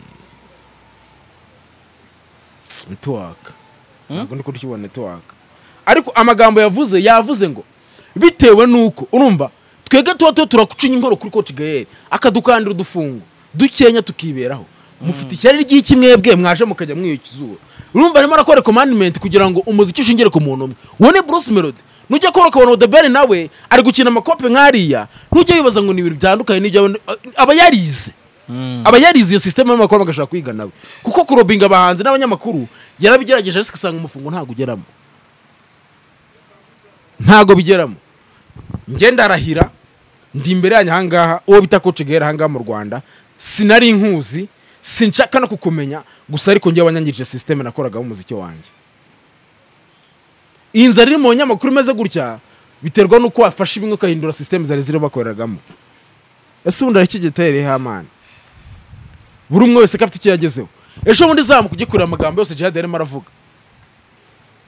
netiwaka ntabwo ndi kukibona netiwaka ariko amagambo yavuze yavuze ngo bitewe n'uko urumva twebwe tuba tuba turakucinya inkoro kuri koci gayeri akadukandira udufungo dukenya tukiberaho mufite ishyari ry'iki mwebwe mwaje mukajya mwiyukizuba urumva arimo arakora komandimenti kugira ngo umuziki ushingire ku muntu umwe uwo ni bruce melody nujya kora ukabona odeberi nawe ari gukina amakope nk'ariya ntujya wibaza ngo ni ibintu bitandukanye n'ibyo abandi- aba yarize aba yarize iyo sisiteme y'amakuru bagashaka kwiga nawe kuko kurobinga abahanzi n'abanyamakuru yarabigerageje ariko asanga umufungo ntabwo ugeramo ntago bigeramo njye ndarahira ndi imbere yanyu ahangaha uwo bita koci gahera ahangaha mu rwanda sinari inkuzi sinshaka no kukumenya gusa ariko njye wanyangije sisiteme nakoragamo umuziki wanjye iyi nzara iri mu nyamakuru imeze gutya biterwa n'uko wafashe bimwe ukahindura sisiteme zari ziri bakoreragamo ese ubundi arakigitereyeho amana buri umwe wese ko afite icyo yagezeho ejo bundi zamuka ujye kureba amagambo yose jihad yarimo aravuga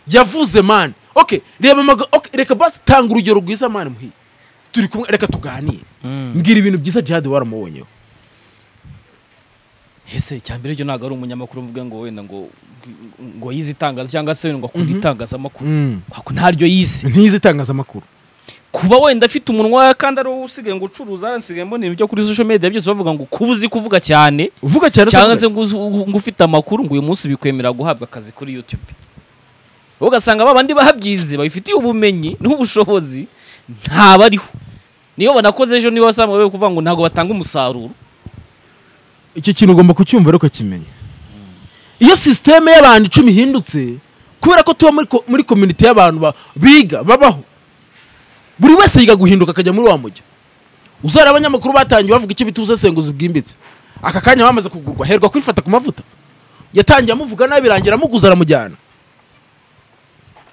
yavuze mani oke reba amaga- ok, reka basi tanga urugero rwiza mani muhi turi kumwe reka tuganire mbwira ibintu byiza jihad waramubonyeho ese cyambere ryo ntabwo ari umunyamakuru mvuga ngo wenda ngo ngo yize itangaza cyangwa se ngo akunda itangazamakuru kwako ntaryo yize ntizi itangazamakuru kuba wenda afite umunwa kandi ari wowe usigaye ngo ucuruza yarasigaye mbona ibyo kuri social media byose bavuga ngo kuba uzi kuvuga cyane uvuga cyane se cyangwa vuga. se ngo uzi- ngo ufite amakuru ngo uyu munsi bikwemera guhabwa akazi kuri youtube wowe ugasanga ba bandi bahabyize babifitiye ubumenyi n'ubushobozi ntabariho niyo banakoze ejo niba basanga bari kuvuga ngo ntabwo batanga umusaruro icyo kintu ugomba kucyumva rero ukakimenya iyo sisiteme y'abantu icumi ihindutse kubera ko tuba muri ko- muri kominite y'abantu ba- biga babaho buri wese yiga guhinduka akajya muri wa mujya uzara abanyamakuru batangiye bavuga icyo bita ubusesenguzi bwimbitse aka kanya bamaze kugurwa herwa kwifata ku mavuta yatangiye amuvuga nabi birangira amuguza aramujyana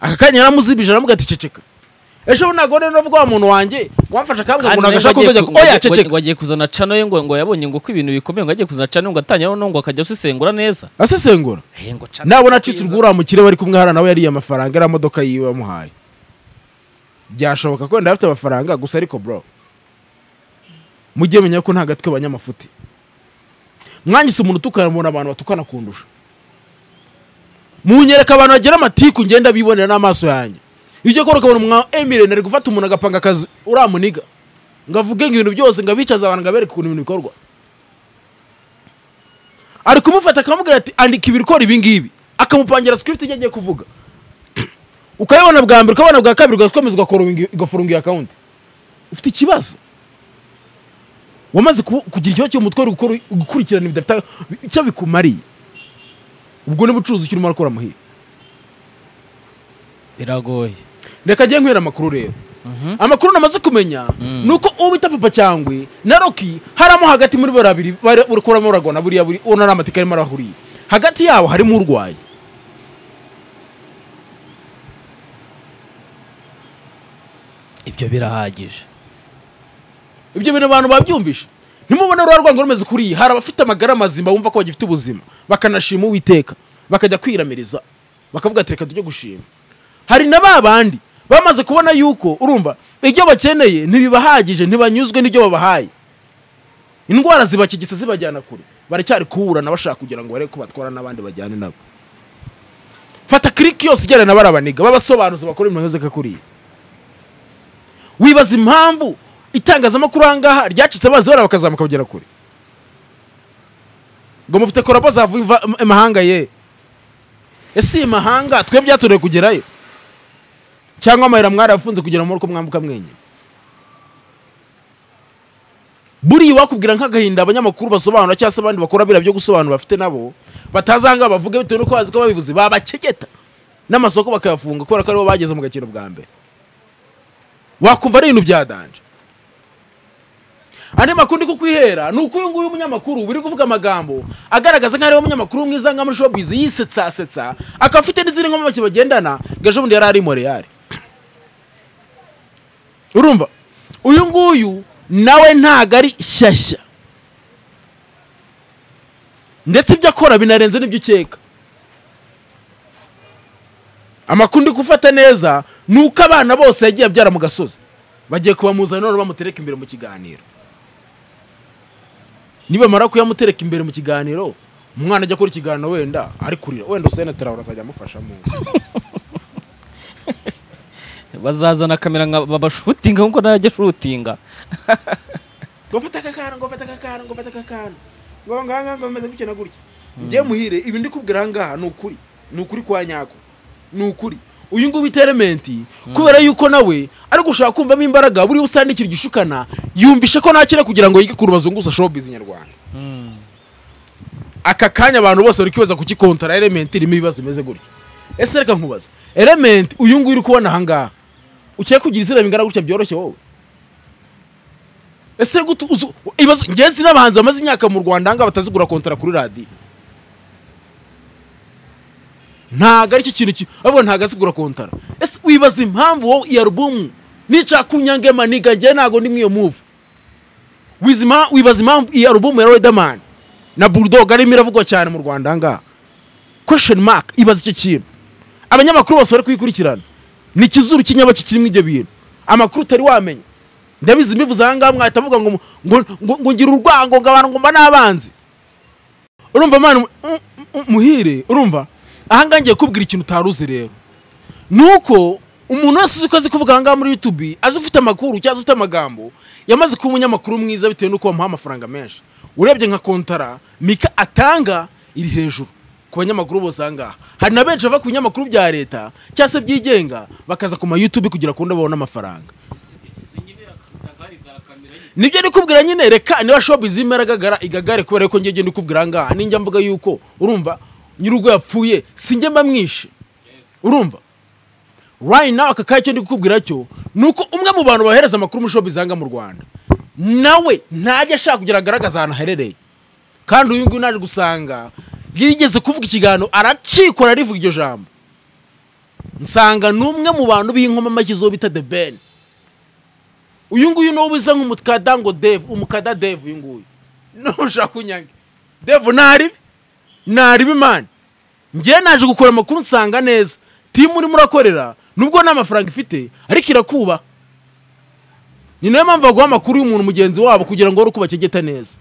aka kanya yaramuzibije aramuga ati ceceka ejo bundi ntabwo rero navuga wa muntu wanjye wamfashe akabwa ngo umuntu kandi nawe agashaka ngo agiye- kubyajya oya ngo agiye- ceceka ngo agiye kuzana cano ye ngo ngo yabonye ngo ko ibintu bikomeye ngo agiye kuzana cano ngo atanye no ngo akajya asesengura neza asesengura Eh, ngo cano nabona ni acitse bwiza. urwura mu kirere bari kumwe hariya nawe yariye amafaranga ariya modoka yiwe yamuhaye byashoboka ko wenda afite amafaranga gusa ariko bro mujye menya ko nta gatwe abanyamafuti mwangise umuntu utukana mubona abantu batukana kundusha munyereka abantu bagira amatiku ngenda bibonera n'amaso yanjye icyo kora ukabona umwa emirene ari gufata umuntu agapanga akazi uramuniga ngo avuge ngo ibintu byose ngo abicaze abantu ngo abereke ukuntu ibintu bikorwa ari kumufata akamubwira ati andika ibi ikora ibi ngibi akamupangira script ijya agiye kuvuga ukayibona bwa mbere ukabona bwa kabiri ugakomeza ugakoronga- ugafunga iyo account ufite ikibazo wamaze ku- kugira ikibazo mu mutwe uri gukora gukurikirana bidafite icyo bikumariye ubwo ni bucuruzi ukirimo urakora muhira biragoye reka ajye nkwera amakuru rero Mhm. amakuru namaze kumenya Mm. ni uko uwo bita papa cyangwe na roki haramo hagati muri bariya babiri bari uri kuramo uragona buriya buri uwo nari amateka arimo arahuriye hagati yabo harimo urwaye ibyo birahagije ibyo bintu abantu babyumvishe ntimubone ruba rwango rumeze kuriya hari abafite amagara mazima bumva ko bagifite ubuzima bakanashima uwiteka bakajya kwiramiriza bakavuga ati reka tujye gushima hari na ba bandi bamaze kubona yuko urumva ibyo bakeneye ntibibahagije ntibanyuzwe n'ibyo babahaye indwara zibakigisa zibajyana kure baracyari kuburana bashaka kugira ngo barebe ko batwara n'abandi bajyane nabo fata kiriki yose ijyana na barabaniga babasobanuzi bakora ibintu bimeze nka kuriya wibaza impamvu itangazamakuru ahangaha ryacitse amazi bara bakazamuka bagera kure ngo mufite korabo zavuye iva- im- imahanga ye ese iyi mahanga twe byatorewe kugerayo cyangwa amahera mwarafunze kugira muri uko mwambuka mwenyine buriya wakubwira nk'agahinda abanyamakuru basobanura cyangwa se abandi bakora biriya byo gusobanura bafite nabo batazahangaha bavuge bitewe n'uko bazi ko babivuze babakegeta n'amasoko bakayafunga kubera ko aribo bageze mu gakino bwa mbere wakumva ari ibintu byadanje andi makuru ndi kukwihera ni uko uyu nguyu umunyamakuru biri kuvuga amagambo agaragaza nk'aho ari we munyamakuru mwiza nka muri showbiz yisetsasetsa akaba afite n'izindi nkomamashyi bagendana ngo ejo bundi yari ari moreyari urumva uyu nguyu nawe ntago ari shyashya ndetse ibyo akora binarenze n'ibyo ukeka amakuru ndi gufata neza ni uko abana bose yagiye abyara mu gasozi bagiye kubamuzana none bamutereka imbere mu kiganiro nibamara kuyamutereka imbere mu kiganiro umwana ajya akora ikiganiro wenda ari kurira wenda usene tarawura azajya amufashamo bazazana kamera nka babashutinga nkuko najya shutinga ngo fata aka kantu ngo fata aka kantu ngo fata aka kantu ngo ngaha ngo bameze gutya na gutya njye muhire ibi ndi kubwira aha ngaha ni ukuri ni ukuri kwa nyako ni ukuri uyu nguyu bita elementi kubera yuko nawe ari gushaka kumvamo imbaraga buriya usandikira igishukana yumvishe ko nakira kugira ngo yige kuru bazunguza showbiz nyarwanda aka kanya abantu bose bari kwibaza kuki kontara elementi irimo ibibazo bimeze gutya ese reka nkubaza elementi uyu nguyu uri kubona aha ngaha ukiye kugira izina bingana gutya byoroshye wowe ese gutu uzu- ibibazo ngenzi n'abahanzi bamaze imyaka mu rwanda ngaha batazigura kontara kuri radiyo ntago aricyo kintu ki- bavuga ntago azigura kontara ese wibaza impamvu wowe iyo alubumu nica kunyange maniga njye ntago ndi mw'iyo muvu Wiz- ima- wibaza impamvu iyi alubumu ya Riderman na Bulldog arimo iravugwa cyane mu Rwanda aha ngaha question mark ibaza icyo kintu abanyamakuru bose bari kuyikurikirana ni ikizuru cy'inyabaki kirimo ibyo bintu amakuru utari wamenya ndabizi mbivuze aha ngaha mwahita muvuga ngo mu- ngo- ngo- ngo ngira urwango ngo abantu ngomba n'abanzi urumva mwana mu- mu- mu- muhire urumva aha ngaha ngiye kubwira ikintu utari uzi rero ni uko umuntu wese uzi ko azi kuvuga aha ngaha muri yutubi azi ufite amakuru cyangwa azi ufite amagambo yamaze kuba umunyamakuru mwiza bitewe n'uko bamuha amafaranga menshi urebye nka kontara mika atanga iri hejuru ku banyamakuru bose aha ngaha hari na benshi bava ku binyamakuru bya leta cyangwa se byigenga bakaza ku ma yutubi kugira ngo babone amafaranga nibyo ndi kubwira nyine reka niba shobuzi irimo iragaragara igagare kubera ko ngiye ndikubwira aha ngaha ninjya mvuga yuko urumva nyir'urugo yapfuye sinjye mba mwishe urumva right now aka kanya icyo ndi kukubwira cyo ni uko umwe mu bantu bohereza amakuru muri shobuzi aha ngaha mu rwanda nawe ntajya ashaka kugira agaragaze ahantu aherereye kandi uyu nguyu naje gusanga yigeze kuvuga ikiganiro aracikora rivuga iryo jambo nsanga ni umwe mu bantu b'inkomamashyi zo bita the ben uyu nguyu niwo wiza nk'umukada ngo deve umukada deve uyu nguyu nushaka kunyange deve ntaribi ntaribi mani njyewe naje gukora amakuru nsanga neza timu urimo urakorera nubwo nta mafaranga ifite ariko irakubaha ni nayo mpamvu baguha amakuru y'umuntu mugenzi wabo kugira ngo wari uko bakegeta neza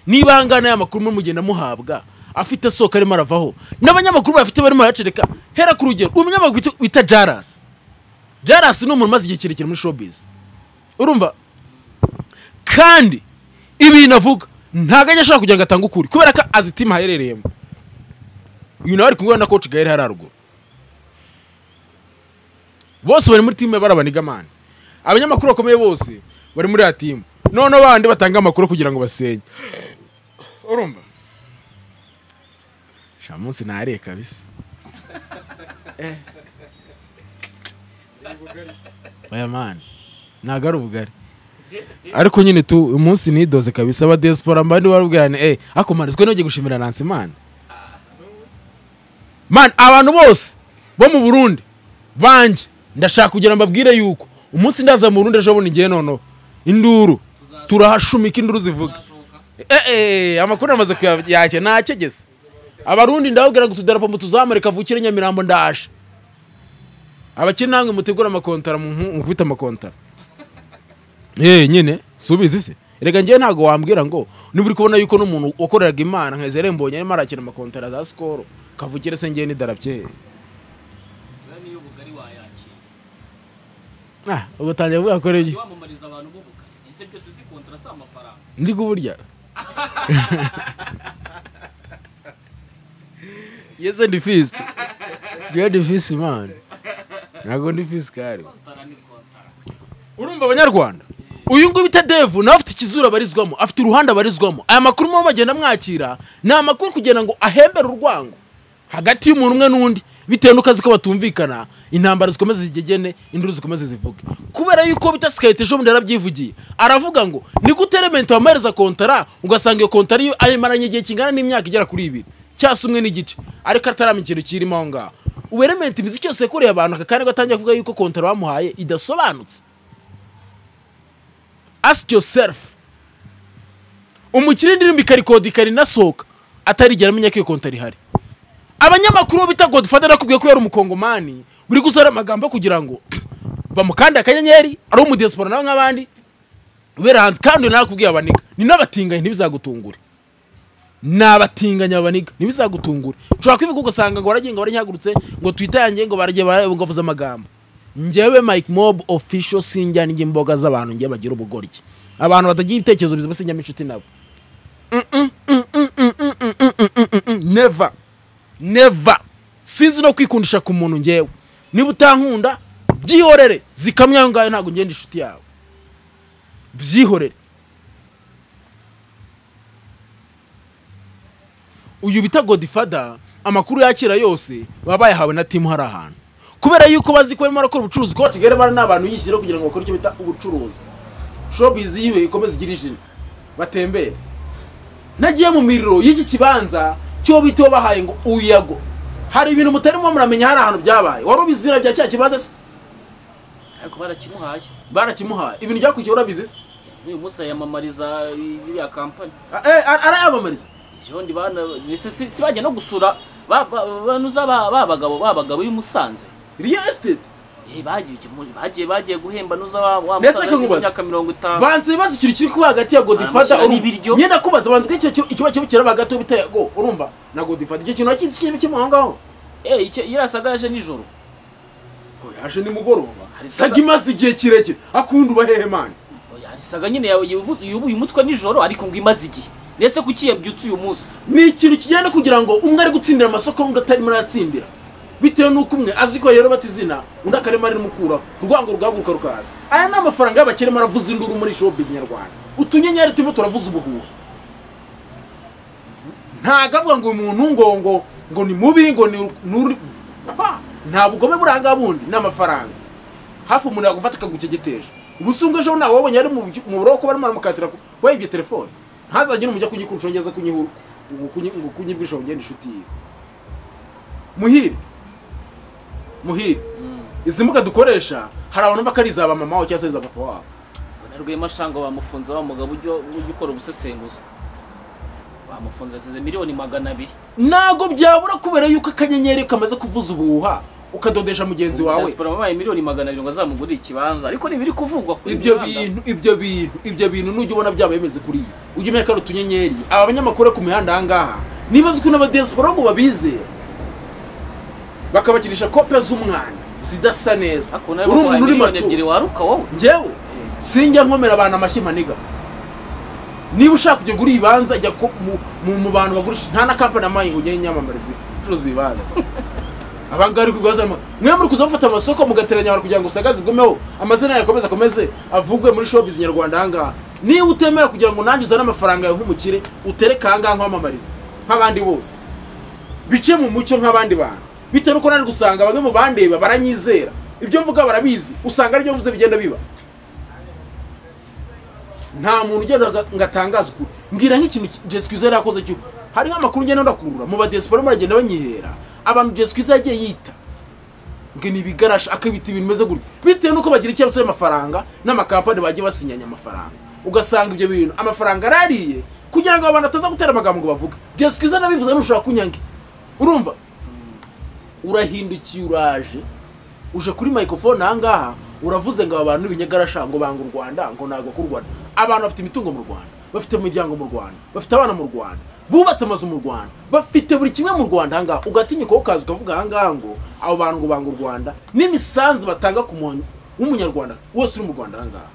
niba angana aya makuru muri mugenda muhabwa afite soko arimo aravaho n'abanyamakuru bafite barimo barayacereka hera ku rugero umunyamakuru bita- bita jarasi jarasi ni umuntu umaze igihe kirekire muri showbiz urumva kandi ibintu avuga ntabwo ajya ashaka kugira ngo atange ukuri kubera ko azi timu aherereyemo uyu nawe ari kumwe na koci gahera hariya haruguru bose bari muri timu ya barabanigamani abanyamakuru bakomeye bose bari muri ya timu noneho bandi batanga amakuru kugira ngo basenye urumva sha munsi ntariye kabisa Eh. oya mani ntabwo ari ubugari ariko nyine tu umunsi nidoze kabisa aba diaspora mbandi barubwirane eh ako manizwe nogiye gushimira Nancy man man abantu bose bo mu Burundi banje ndashaka kugira mbabwire yuko umunsi ndaza mu Burundi ejo bundi ngiye noneho induru turahashumika induru zivuga eh eh amakuru amaze kuyakye nakegeze abarundi ndababwira ngo tudarapo mu tuzamure kavukire Nyamirambo ndaje abakiri namwe mutegura amakontara mu nku- mukubita amakontara Eh nyine subizi se rega njyewe ntabwo wambwira ngo niba uri kubona yuko n'umuntu wakoreraga imana nka Ezere mbonye arimo arakina amakontara za sikoro kavukire se njyewe n'idarapye ah ubwo tangira kuvuga ko rege wamamariza abantu b'ubukari ese byose si kontara si amafaranga ndi kuburya yeze ndi fisi ndiyo ndi fisi mani ntabwo ndi fisi kari urumva abanyarwanda uyu nguyu bita devu nawe afite ikizuru abarizwamo afite uruhande abarizwamo aya makuru muba bagenda mwakira ni amakuru kugira ngo ahembere urwango hagati y'umuntu umwe n'undi bitewe n'uko azi ko batumvikana intambara zikomeze zigegene induru zikomeze zivuge kubera yuko bita sikayite ejo bundi yarabyivugiye aravuga ngo ni gute rementi wamuhereza kontara ugasanga iyo kontara iyo ayimaranye igihe kingana n'imyaka igera kuri ibiri cyase umwe n'igice ariko atarama ikintu kirimo aho ngaho ubu rementi imizi cyose yakoreye abantu aka kanya gatangiye kuvuga yuko kontara bamuhaye idasobanutse ask yourself umukire indirimbo ikarikodi ikarinasohoka atarigera amenya ko iyo kontara ihari abanyamakuru bo bita godfather nakubwiye ko yari umukongomani buri gusora amagambo kugira ngo bamukande akanyenyeri ari umudiyasipora nawe nk'abandi ubera hanze kandi nakubwiye abaniga ni n'abatinganyi ntibizagutungure ni abatinganyi abaniga ntibizagutungure ushobora kwivuga ugasanga ngo waragiye ngo waranyihagurutse ngo twita yanjye ngo baragiye bara- ngo bavuze amagambo njyewe mike mob official sinjyana njye imboga z'abantu njye bagira ubugoryi abantu batagira ibitekerezo bizima sinjyamo inshuti nabo Mm, mm, mm, mm, mm, mm, mm, mm, mm, mm, mm, never never sinzi no kwikundisha ku muntu ngewe niba utankunda byihorere zikamwe ayo ngayo ntabwo ngenda inshuti yawe byihorere uyu bita godifada amakuru yakira yose baba bayahawe na timu hari ahantu kubera yuko bazi ko barimo barakora ubucuruzi ko kigali bari n'abantu yishyira kugira ngo bakore icyo bita ubucuruzi shopizi yiwe ikomeze igire ijina batembere nagiye mu miriro y'iki kibanza cyo bita bahaye ngo uyago hari ibintu mutarimo muramenya hari ahantu byabaye wari ubizi ibintu bya cya kibanza se ariko barakimuhaye barakimuhaye ibintu byakurikiye urabizi se n'uyu munsi yamamariza iriya kampani Ah, eh, ara- arayamamariza jondi bana mbese si si bajya no gusura ba- ba- banuza ba ba bagabo ba bagabo b'i Musanze real estate Eh, bagiye muri- bagiye bagiye guhemba nuza wa wa Mbese Musanze ko nkubaza? y'imyaka mirongo itanu banze bibaza ikintu kiri kuba hagati ya godifata Baramushyira n'ibiryo. nyenda kubaza banze ko icyo kintu- ikiba kiba kiraba hagati y'ubiteye go urumva na godifata icyo kintu wakizi kirimo kirimo aho ngaho eh icyo yarasaga yaje nijoro Ngo yaje nimugoroba Hari saga imaze igihe kirekire akunda ubahehemane oya arisaga nyine yawe uyu mutwe nijoro ariko ngo imaze igihe ndetse kuki yabyutse uyu munsi ni ikintu kijyana kugira ngo umwe ari gutsindira amasoko undi atarimo arayatsindira bitewe n'uko umwe azi ko yarubatse izina undi akarema rimukuraho urwango rugahaguruka rukaza aya ni amafaranga y'abakirimo aravuza induru muri showbiz nyarwanda utunyenyeri turimo turavuza ubuhuha ntago avuga ngo uyu muntu ngo ngo ngo ni mubi ngo ni nuri kwa nta bugome buri aha ngaha bundi ni amafaranga hafi umuntu yagufata akagukegeteje ubusungu ejo nawe wabonye ari mu byu- mu buroko barimo baramukatira ku- wayibye telefone ntazagire umujya kugikurusha ngeza kunyihura ngo kunyi- ngo kunyibwisha ugenda inshuti yiwe muhire muhire izi mbuga dukoresha hari abantu bumva ko ari iza ba mama wawe cyangwa se iza papa wabo na rwema shango bamufunze wa mugabo ujya ujya ukora ubusesenguzi bamufunze yasize miliyoni magana abiri ntago byabura kubera yuko akanyenyeri kamaze kuvuza ubuhuha ukadodesha mugenzi wawe diaspora babaye miliyoni magana abiri ngo azamugurire ikibanza ariko ntibiri kuvugwa kuri ibyo bintu ibyo bintu ibyo bintu nujya ubona byaba bimeze kuri iyi ujya umenya ko ari utunyenyeri aba banyamakuru bari ku mihanda aha ngaha nibaza ukuntu abadiyasipora ngo babizera bakabakirisha kope z'umwana zidasa neza hakuna uri umuntu uri miliyoni ebyiri macu waruka wowe njyewe sinjya nkomera abantu amashyi maniga niba ushaka kujya gura ibibanza jya ku- mu- mu- mu bantu bagurisha nta na kampani amayi ngo ugende inyamamarize ucuruza ibibanza abangaba ari kubibaza mwe muri kuza bafata amasoko mugateranya abantu kugira ngo usagaze igumeho amazina yawe akomeze akomeze avugwe muri showbiz nyarwanda ahangaha niba utemera kugira ngo nanjye uzane amafaranga yawe nk'umukire utereke ahangaha nkwamamarize nk'abandi bose bice mu mucyo nk'abandi bantu bitewe n'uko nari gusanga bamwe mu bandeba baranyizera ibyo mvuga barabizi usanga aribyo mvuze bigenda biba nta muntu ugenda aga- ngo atangaze ukuri mbwira nk'ikintu jesikwiza yari yakoze cyo hariho amakuru ngenda ndakurura mu badesipora baragenda banyihera abantu jesikwiza yagiye yita ngo ni ibigarasha akabita ibintu bimeze gutya bitewe n'uko bagira ikibazo cy'amafaranga n'amakampani bagiye basinyanya amafaranga ugasanga ibyo bintu amafaranga arariye kugira ngo abantu bataza gutera amagambo ngo bavuge jesikwiza nabivuze ntushobora kunyange urumva urahindukiye uraje uje kuri microphone aha ngaha uravuze ngo aba bantu n'ibinyagarasha ngo banga u Rwanda ngo ntabwo ku Rwanda abantu bafite imitungo mu Rwanda bafite imiryango mu Rwanda bafite abana mu Rwanda bubatse amazu mu Rwanda bafite buri kimwe mu Rwanda aha ngaha ugatinyuka ukaza ukavuga aha ngaha ngo abo bantu ngo banga u Rwanda n'imisanzu batanga ku muntu w'umunyarwanda wose uri mu Rwanda aha ngaha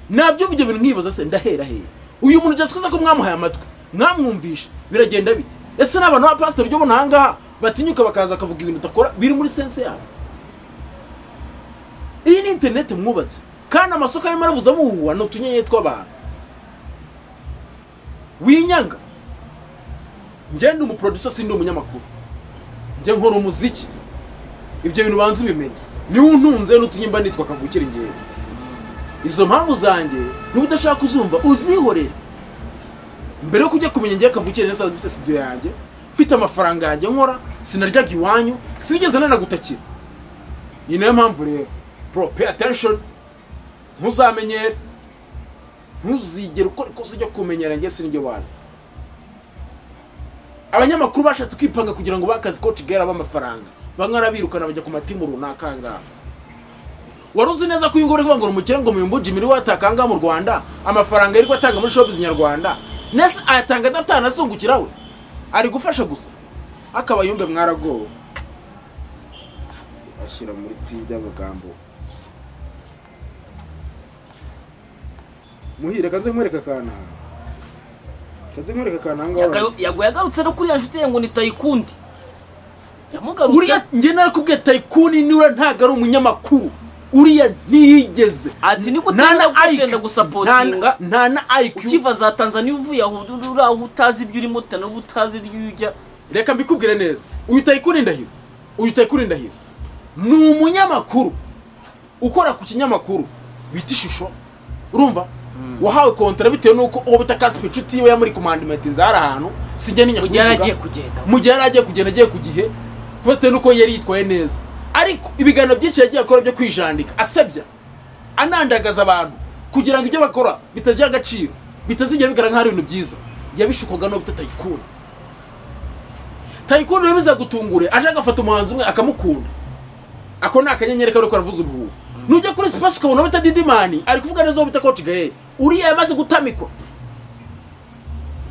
nabyo ibyo bintu nkibaza se ndahera hera uyu muntu jasukuza ko mwamuhaye amatwi mwamwumvisha biragenda bite ese n'abantu ba pasiteri ryo bona aha ngaha batinyuka bakaza bakavuga ibintu udakora biri muri sense yabo iyi ni interineti mwubatse kandi amasoko arimo aravuza amuhuha ni utunyenyeri tw'abantu winyanga njye ndi umuproducer sindi umunyamakuru njye nkora umuziki ibyo bintu banza ubimenye niwe untunze n'utunyimba nitwa kavukire ingeri izo mpamvu zanjye niba udashaka kuzumva uzihorere mbere yo kujya kumenya njye kavukire neza mfite studio yanjye mfite amafaranga yanjye nkora sinaryaga iwanyu sinigeze nanagutakira iyi niyo mpamvu rero bro pay attention ntuzamenyere ntuzigere ukora ikosa ryo kumenyera njye siniryo wanyu abanyamakuru bashatse kwipanga kugira ngo bakazi ko kigera b'amafaranga bamwe arabirukana bajya ku matimu runaka aha ngaha wari uzi neza ko uyu nguyu urivuga ngo ni umukire ngo muyumbu jimmy niwe wataka aha ngaha mu rwanda amafaranga yirirwa atanga muri showbiz nyarwanda nese ayatanga adafite ahantu azungukira we ari gufasha gusa akaba yumve mwaragowe ashyira muri ti ry'amagambo muhire kanze nkwereka akana kanze nkwereka akana aha ngaha Yaga- yago yagarutse no kuri ya nshuti ye ngo ni tayikundi yamugarutse uriya njye narakubwiye tayikuni niwe ntabwo ari umunyamakuru uriya ntiyigeze ati niko Nta na utari IQ, gushenda gusapotinga nta na- nta na IQ ukiva za tanzania uvuye aho uri aho utazi ibyo urimo utana utazi ibyo ujya reka mbikubwire neza uyu tayikuni ndahiro uyu tayikuni ndahiro ni umunyamakuru ukora ku kinyamakuru bita ishusho urumva wahawe kontara bitewe n'uko uwo bita kasipa inshuti yiwe yamuri komandimenti nzara ahantu sijya n'inya mu gihe yari kubivuga. agiye kugenda mu gihe yari agiye kugenda agiye ku gihe bitewe n'uko yari yitwaye neza ariko ibiganiro byinshi yagiye akora byo kwijandika asebya anandagaza abantu kugira ngo ibyo bakora bitagira agaciro bitazigera bigaragara nk'aho ari ibintu byiza yabishukwaga no bita tayikuni tayikuni rero bizagutungure aje agafata umuhanzi umwe akamukunda ako ni akanyenyeri kari karavuza ubuhuha nujya kuri sipasi ukabona bita didimani ari kuvuga neza uwo bita koci gaheri uriya yamaze gutamikwa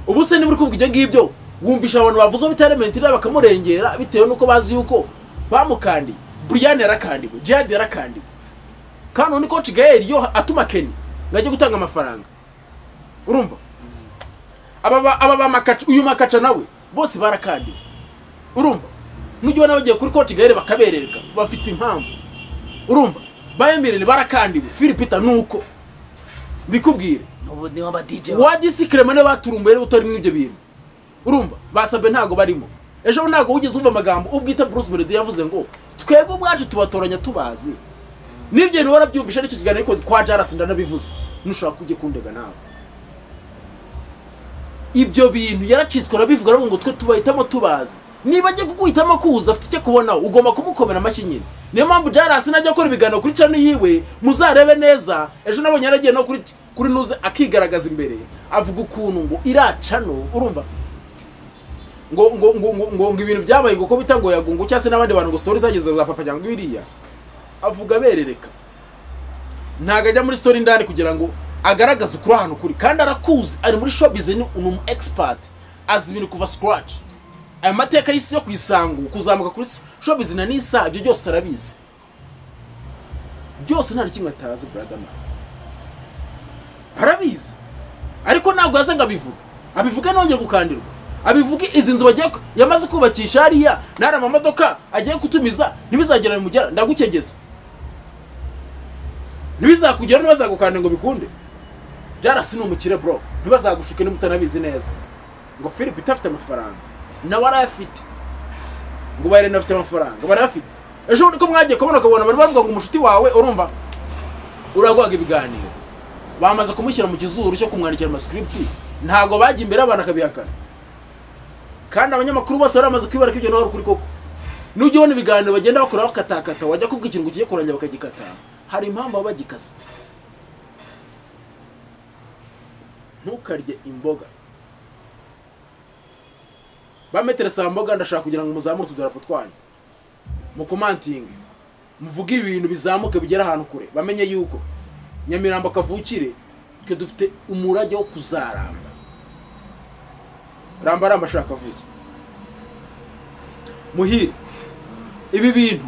ubu se niba uri kuvuga ibyo ngibyo wumvisha abantu bavuze bita elementi rero bakamurengera bitewe n'uko bazi yuko bamukandiye buriyani yarakandiwe jihadi yarakandiwe kandi undi koci gaheri yo atuma keni ngo ajye gutanga amafaranga urumva aba ba- aba ba makaca uyu makaca nawe bose barakandiwe urumva nujya ubona bagiye kuri koci gaheri bakabereka bafite impamvu urumva bayemerere barakandiwe filipita ni uko mbikubwire ubu niho aba DJ wa- wadisi keremane baturumbuye rero utarimo ibyo bintu urumva basabe ntago barimo ejo bundi ntago wigeze wumva amagambo ubwita bruce melody yavuze ngo twebwe ubwacu tubatoranya tubazi n'ibyo bintu warabyumvisha n'icyo kiganiro ariko kwa jarasi ndanabivuze nushaka kujya kundega nawe ibyo bintu yaracitswe arabivuga aravuga ngo twe tubahitamo tubazi niba ajya kuguhitamo kuza afite icyo kubonaho ugomba kumukomera amashyi nyine niyo mpamvu jarasi najya akora ibiganiro kuri cano yiwe muzarebe neza ejo nabonye yaragiye no kuri kuri nuze akigaragaza imbere avuga ukuntu ngo iracano urumva ngo ngo ngo ngo ngo, ngo ibintu byabaye ngo ko bita ngo yagungu cyangwa se n'abandi bantu ngo story zageze za papa cyangwa biriya avuga aberereka ntago ajya muri story ndani kugira ngo agaragaze ukuri ahantu kuri kandi arakuzi ari muri showbiz ni umu expert azi ibintu kuva scratch aya mateka y'isi yo kuyisangu kuzamuka kuri showbiz na nisa ibyo byose arabizi byose nta na kimwe atazi brother man arabizi ariko ntabwo yaza ngo abivuge abivuge nongere gukandirwa abivuge izi nzu bagiye ku- yamaze kubakisha hariya nari amamodoka agiye kutumiza ntibizagera bimugera ndagukegeza ntibizakugera ntibazagukande ngo bikunde byarasi ni umukire bro ntibazagushuke niba utanabizi neza ngo philip itafite amafaranga nawe arayafite ngo bayirene afite amafaranga barayafite ejo bundi ko mwagiye kubona ukabona bari bavuga ngo umushuti wawe urumva uraguhaga ibiganiro bamaze kumushyira mu kizuru cyo kumwandikira amascripti ntabwo bajya imbere abantu akabihakana kandi abanyamakuru bose baramaze kwibara ko ibyo nawe ari ukuri koko nujya ubona ibiganiro bagenda bakora bakatakata wajya kuvuga ikintu ngo kijye kurangira bakagikata hari impamvu baba bagikase ntukarye imboga ba metero saa mboga ndashaka kugira ngo muzamure utudarapo twanyu mukomantinge muvuge ibintu bizamuke bigera ahantu kure bamenye yuko nyamirambo kavukire twe dufite umurage wo kuzaramba ramba ramba shaka avuge muhire ibi bintu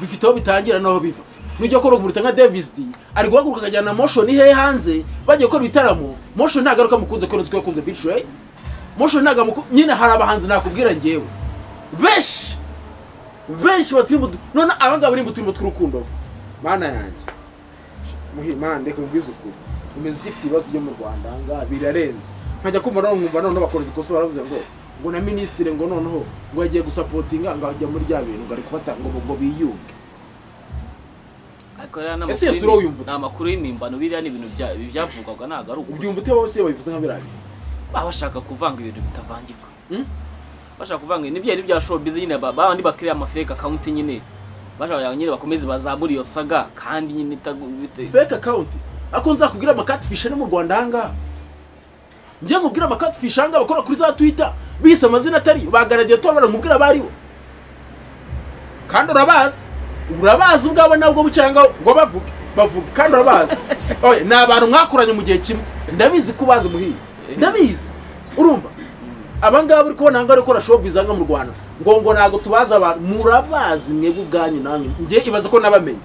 bifite aho bitangira n'aho biva nujya akora umuruta nka davis d ari guhaguruka akajyana motion hehe hanze bagiye gukora ibitaramo motion ntabwo aruka mukunze kubera ko yakunze beach way motion ntabwo amuku- nyine hari abahanzi nakubwira ngewe benshi benshi baturi mu du- none abangaba bari mu turimo tw'urukundo mana yanjye muhimande kubwiza ukuri imiziki ifite ibibazo byo mu rwanda ahangaha birarenze nkajya kumva none nkumva noneho bakora ikosa baravuze ngo ngo na minisitiri ngo noneho ngo yagiye gusapotinga ngo ajya muri rya bintu ngo ari kubatanga ngo ngo biyunge ariko rero ni Ese amakuru Yesu uriho y'imi- uyumva ute? ni amakuru y'impimbano biriya ni ibintu bya- byavugwaga ntabwo ari ukuri ubyumva ute bose babivuze nka biriya bintu baba bashaka kuvanga ibintu bitavangirwa Hmm? bashaka kuvanga ibintu byari bya showbiz nyine ba- babandi bakiriya amafake akawunti nyine bashaka nyine bakomeze bazamure iyo saga kandi nyine itagu- bite- fake account ako nzakubwira amakatfish ari mu rwanda ahangaha njye nkubwira amakatfish ahangaha bakora kuri za twitter bise amazina atari ba gladiator baramubwira abaribo kandi urabazi urabazi ubwabo nabwo bucyanga ngo bavuge bavuge kandi urabazi Si- oya, ni abantu mwakoranye mu gihe kimwe ndabizi ko ubazi muhiye ndabizi urumva aba ngaba uri kubona ahangaha gukora showbiz ahangaha mu rwanda ngo ngo ntabwo tubazi abantu murabazi mwebwe ubwanyu nanyu njye ibaze ko nabamenye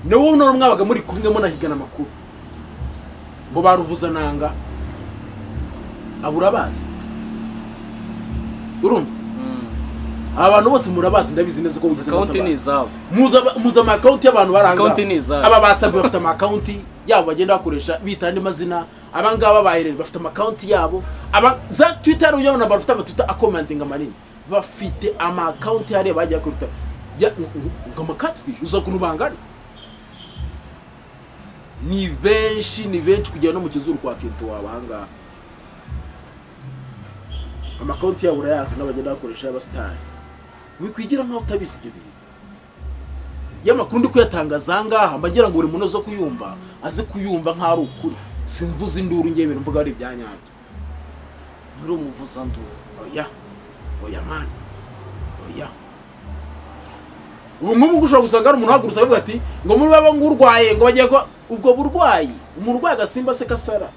ni wowe none mwabaga muri kumwe munahigana amakuru ngo baruvuzananga abo urabazi urumva aba bantu bose murabazi ndabizi neza ko bugeze akawunti ni izabo muza amakawunti y'abantu bari aha Akawunti ni ngaha. izahe? aba basambi bafite amakawunti yabo bagenda bakoresha bita andi mazina aba ngaba bayirere bafite amakawunti yabo aba za twita rero uyabona bafite amatwita akomantinga manini bafite amakawunti hariya bagiye kuri twitter ya- ngo amakatfishi uza ukuntu bangana ni benshi ni benshi kugera no mu kizuru kwa kintu wabangaha amakonti yabo urayazi n'abagenda bakoresha y'abasitari wikwigira nk'aho utabizi ibyo bintu y'amakuru ndi kuyatangaza ngaha mba ngira ngo buri muntu uza kuyumva aze kuyumva nk'aho ari ukuri simvuze induru ngewe ibintu mvuga ari ibyanyabyo muri umuvuzanduru oya oya mani oya ubu nk'ubu ushobora gusanga hari umuntu uhagurutse avuga ati ngo muri baba ngurwaye ngo bagiye ko ubwo burwayi umuntu urwaye agasimba se kasara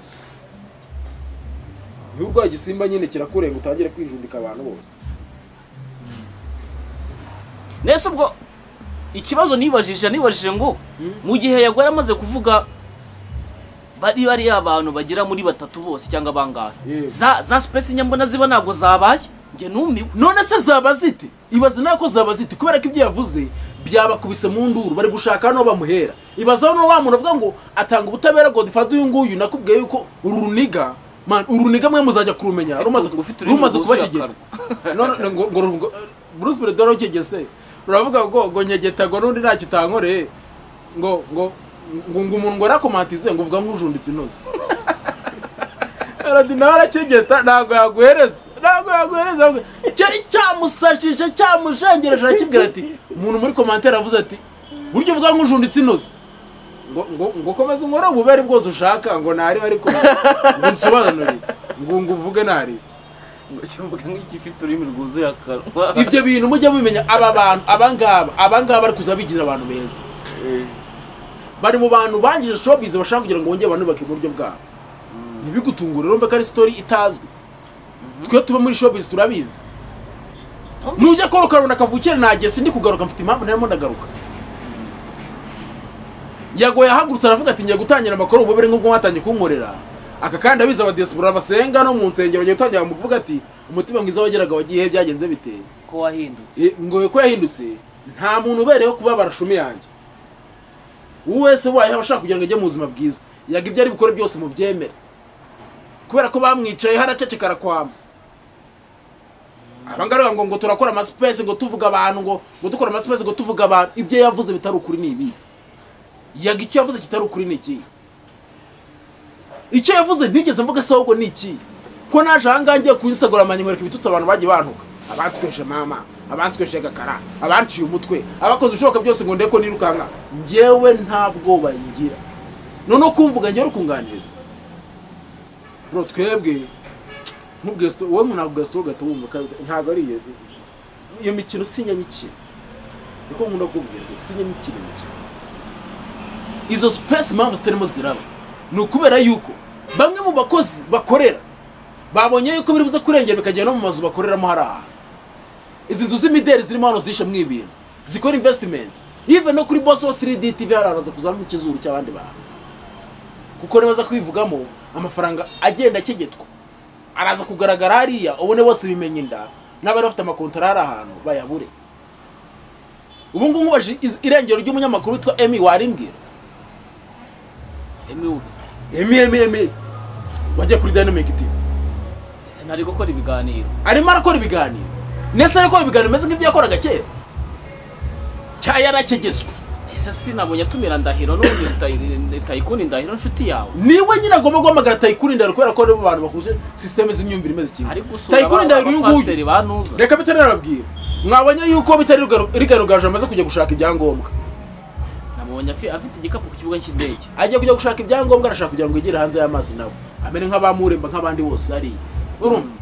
iyo urwaye igisimba nyine kirakurenga utangire kwijundika abantu bose nese ubwo ikibazo nibajije nibajije ngo mu gihe yagwari amaze kuvuga bari bariya abantu bagera muri batatu bose cyangwa bangahe Yego. za za sipesi nyambona ziba ntabwo zabaye njye numiwe none se zaba zite ibaze nawe ko zaba zite kubera ko ibyo yavuze byabakubise mu nduru bari gushaka hano bamuhera ibazaho no wa muntu avuga ngo atanga ubutabera godifade uyu nguyu nakubwiye yuko uru runiga man uru runiga mwe muzajya kurumenya rumaze ufite ururimi rumaze kuba rwuzuye kigenda none ngo ngo ngo- Bruce Perezida warukigeze ruravuga ngo ngo nyegeta ngo n'undi ntacyo utankoreye ngo ngo ngo ngo umuntu ngo arakomantize ngo uvuga nk'ujunditse inoze aradi nawe arakigeta ntabwo yaguhereza ntabwo yaguhereza ahubwo cyari cyamusashije cyamushengereje arakibwira ati umuntu muri komantere avuze ati buryo bwa nk'ujunditse inoze ngo ngo ngo komeza unkore ububere bwose ushaka ngo ntarebe ariko ngo nsobanurire ngo ngo uvuge ntarebe ngo kivuga nk'iki ifite ururimi rwuzuye akanwa ibyo bintu mujye mubimenya aba bantu aba ngaba aba ngaba bari kuza bigira abantu beza bari mu bantu bangije showbiz bashaka kugira ngo bongere banubake mu buryo bwabo ntibigutungure urumve ko ari story itazwi twe tuba muri showbiz turabizi nujya Paul Karubanda kavukire nageze sindi kugaruka mfite impamvu ntarimo ndagaruka yagoye ahagurutse aravuga ati ngiye gutangira amakuru ububere nk'ubwo mwatangiye kunkorera aka kandi abizi abadiyasipora basenga no mu nsengero bagiye gutangira mu kuvuga ati umutima mwiza wageraga wagiye he byagenze biteye ko wahindutse Eh, ngo ko yahindutse nta muntu ubereyeho kuba barashumi yanjye uwo wese wayeho aba ashaka kugira ngo ajye mu buzima bwiza yaga ibyo ari bukore byose mu byemere kubera ko bamwicaye haracecekara kwama abangara ngo ngo turakora amasipesi ngo tuvuga abantu ngo ngo dukora amasipesi ngo tuvuga abantu ibyo yavuze bitari ukuri ni ibi yaga icyo yavuze kitari ukuri ni iki icyo yavuze ntigeze mvuga se ahubwo ni iki ko naje ahangaha ngiye ku instagram nyamwereka ibitutsi abantu bagiye bantuka abansweje mama abansweje gakara abanciye umutwe abakoze ibishoboka byose ngo ndeko nirukanka njyewe nta bwoba ngira noneho kumvuga njyewe ukunganiriza bro twebwe ntubwiye sito wowe ntabwo ubwiye sito ugahita wumva ko- ntabwo ari iyo iyo mikino sinya nyikina niko nkunda kubwira ngo sinya nyikina mikino izo sipesi impamvu zitarimo ziraba ni ukubera yuko bamwe mu bakozi bakorera babonye yuko biri buze kurengera bikagera no mu mazu bakoreramo hari aha izi nzu z'imideri zirimo hano zishe mu ibintu zikora invesitimenti yive no kuri boso 3D TV hararaza kuzamo ikizuru cy'abandi bantu kuko nibaza kwivugamo amafaranga agenda akegetwa araza kugaragara hariya ubone bose bimenya inda n'abari bafite amakontara hari ahantu bayabure ubu ngubu nkubaje iz- irengero ry'umunyamakuru witwa Emmy warimbwira emiwe Emmy Emmy Emmy wajya kuri Dynamic TV ese ntari gukora ibiganiro arimo arakora ibiganiro ndetse arakora ibiganiro bimeze nk'ibyo yakoraga kera cya yarakegezwe ese sinabonye atumira ndahiro n'ubundi Tayi- tayikuni ndahiro nshuti yawe niwe nyine agomba guhamagara tayikuri ndaro kubera ko ari bo bantu bahuje sisiteme z'imyumvire imeze kimwe ari gusura tayikuri ndaro uyu nguyu abapasiteri banuza reka bitari nababwira mwabonye yuko bitari rugaru- rigarugaju amaze kujya gushaka ibyangombwa nabonye afi- afite igikapu ku kibuga cy'indege agiye kujya gushaka ibyangombwa arashaka kugira ngo yigire hanze y'amazi nawe amere nk'abamuremba nk'abandi bose hariya urumva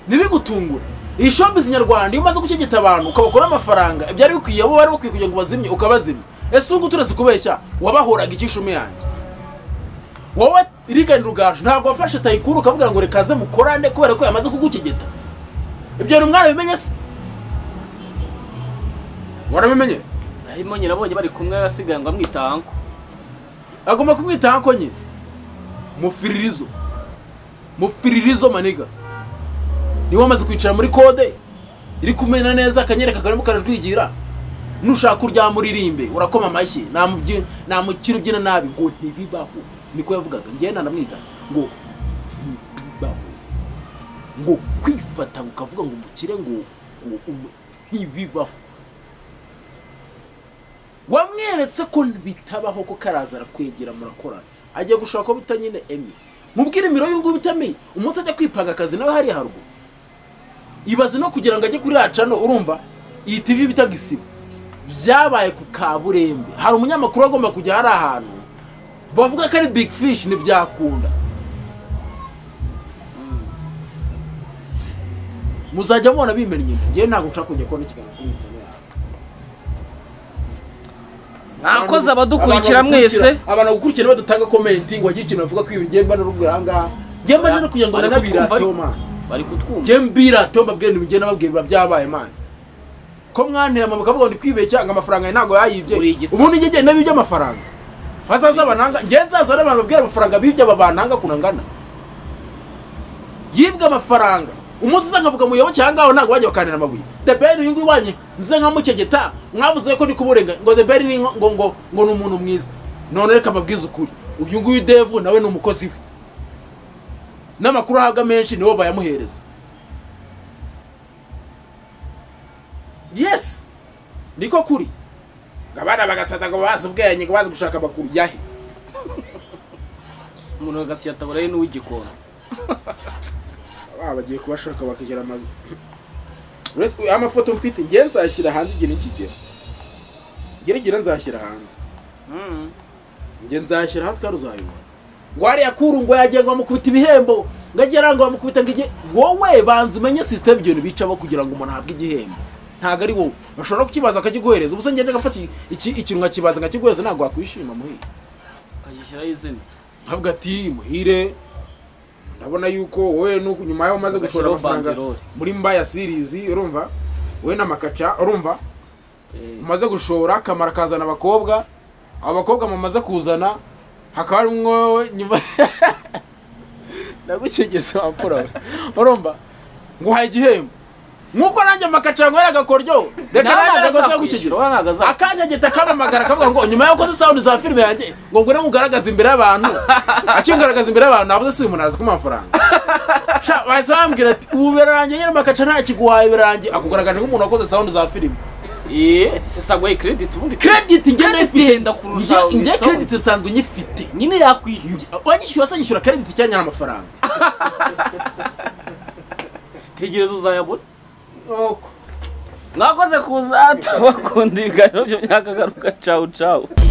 ntibigutungure iyi showbiz nyarwanda iyo umaze gukegeta abantu ukabakuraho amafaranga ibyari bikwiye abo bari bakwiye kugira ngo bazimye ukabazimya ese ubu turetse kubeshya wabahoraga icyishumi yanjye wowe rigani rugaju ntabwo wafashe tayikuru ukavuga ngo rekaze mukorane kubera ko yamaze kugukegeta ibyo bintu mwarabimenye se warabimenye hanyuma nyirabonye bari kumwe asigaye ngo amwita anko agomba kumwitaho ko nyine mufiririzo mufiririzo maniga niwe wamaze kwicara muri kode iri kumena neza akanyereka karimo karajwigira nushaka uryamuririmbe urakoma amashyi namubyi- namukira ubyina nabi ngo ntibibaho niko yavugaga njyewe nanamwiga ngo ntibibaho ngo kwifata ukavuga ngo umukire ngo ngo umu- ntibibaho wamweretse ko bitabaho ko karaza arakwegera murakorana agiye gushaka ko bita nyine emi mubwire imiro y'ubu itami umunsi ajya kwipanga akazi nawe hariya haruguru ibaze no kugira ngo ajye kuri racano urumva iyi tivi bita gisibo byabaye ku kaburembe hari umunyamakuru agomba kujya hari ahantu bavuga ko ari big fish ntibyakunda muzajya mubona bimennye inda ngewe ntabwo nshaka kujya kubona ikiganiro kuri internet mwakoze abadukurikira mwese abantu bagukurikira badatanga komenti ngo hagire ikintu bavuga ko iyo ngemba n'uruguru aha ngaha ngemba no kugira ngo nanabirate mwana bari kutwumva njye mbirate mbabwira ibintu bigenda babwira biba byabaye mana ko mwanira mama bakavuga ngo ndi kwibeshya ngo amafaranga yawe ntabwo yayibye Uri igisasa. ubundi njye ngenda bibye amafaranga hazaza bananga njye nzaza ari abantu babwira amafaranga bibye aba bananga kunangana yibwe amafaranga umunsi uza nkavuga muyoboke aha ngaho ntabwo bajya bakanira amabuye deberi uyu nguyu wanyu nze nkamukegeta mwavuze ko ndi kuburenga ngo deberi ni nko- ngo ngo ngo ni umuntu mwiza none reka mbabwize ukuri uyu nguyu devu nawe ni umukozi we n'amakuru ahabwa menshi nibo bayamuhereza yes niko kuri ngo abana bagasata ngo bazi ubwenge ngo bazi gushaka amakuru yahe umuntu agasiya atabura ye n'uw'igikona baba bagiye kubashaka bakagira amazu uretse ko amafoto mfite ngiye nzashyira hanze igihe nikigera ngira nzashyira hanze Mm. ngiye nzashyira hanze kandi uzayibona ngo hariya kuru ngo yagiye ngo bamukubita ibihembo ngo agiye aranga bamukubita ngo igihe wowe banza umenye sisiteme ibyo bintu bicaho kugira ngo umuntu ahabwe igihembo ntabwo ari wowe bashobora no kukibaza bakakiguhereza ubusa ngende agafata iki- ikintu nkakibaza nkakiguhereza ntabwo wakwishima muhire akagishyiraho izina ntabwo ati muhire ndabona yuko wowe nuko nyuma yaho umaze gushora Ugashyiraho amafaranga banderole. muri mbaya sirizi urumva wowe n'amakaca urumva Eh, umaze gushora kamara kazana abakobwa abo bakobwa mumaze kuzana hakaba harimo wowe nyuma ndagukegese wapfura we urumva nguhaye igihembo nk'uko nanjye amakaca yanywera agakoryo reka nawe nanjye ntabwo agakosa azakwishyura gukegera wowe ntabwo azakwishyura akanyagita kamamagara kavuga ngo nyuma y'uko ukoze sawundi za filime yanjye ngo ngwino nkugaragaze imbere y'abantu akingaragaza imbere y'abantu navuze si uyu muntu aza kumuha amafaranga sha bahise bambwira ati ubu birangiye nyine makaca nta kiguhaye birangiye akugaragaje nk'umuntu wakoze sawundi za filime Eh, si saguhaye credit ubundi credit njye Credit ndayifite yenda kurusha Njye- njye unisoma. credit nsanzwe nyifite nyine yakwishyuye wanyishyura se nyishyura credit cyanya n'amafaranga tegereza uzayabona mwakoze kuza tubakundi ibiganiro by'imyaka garuka cawu cawu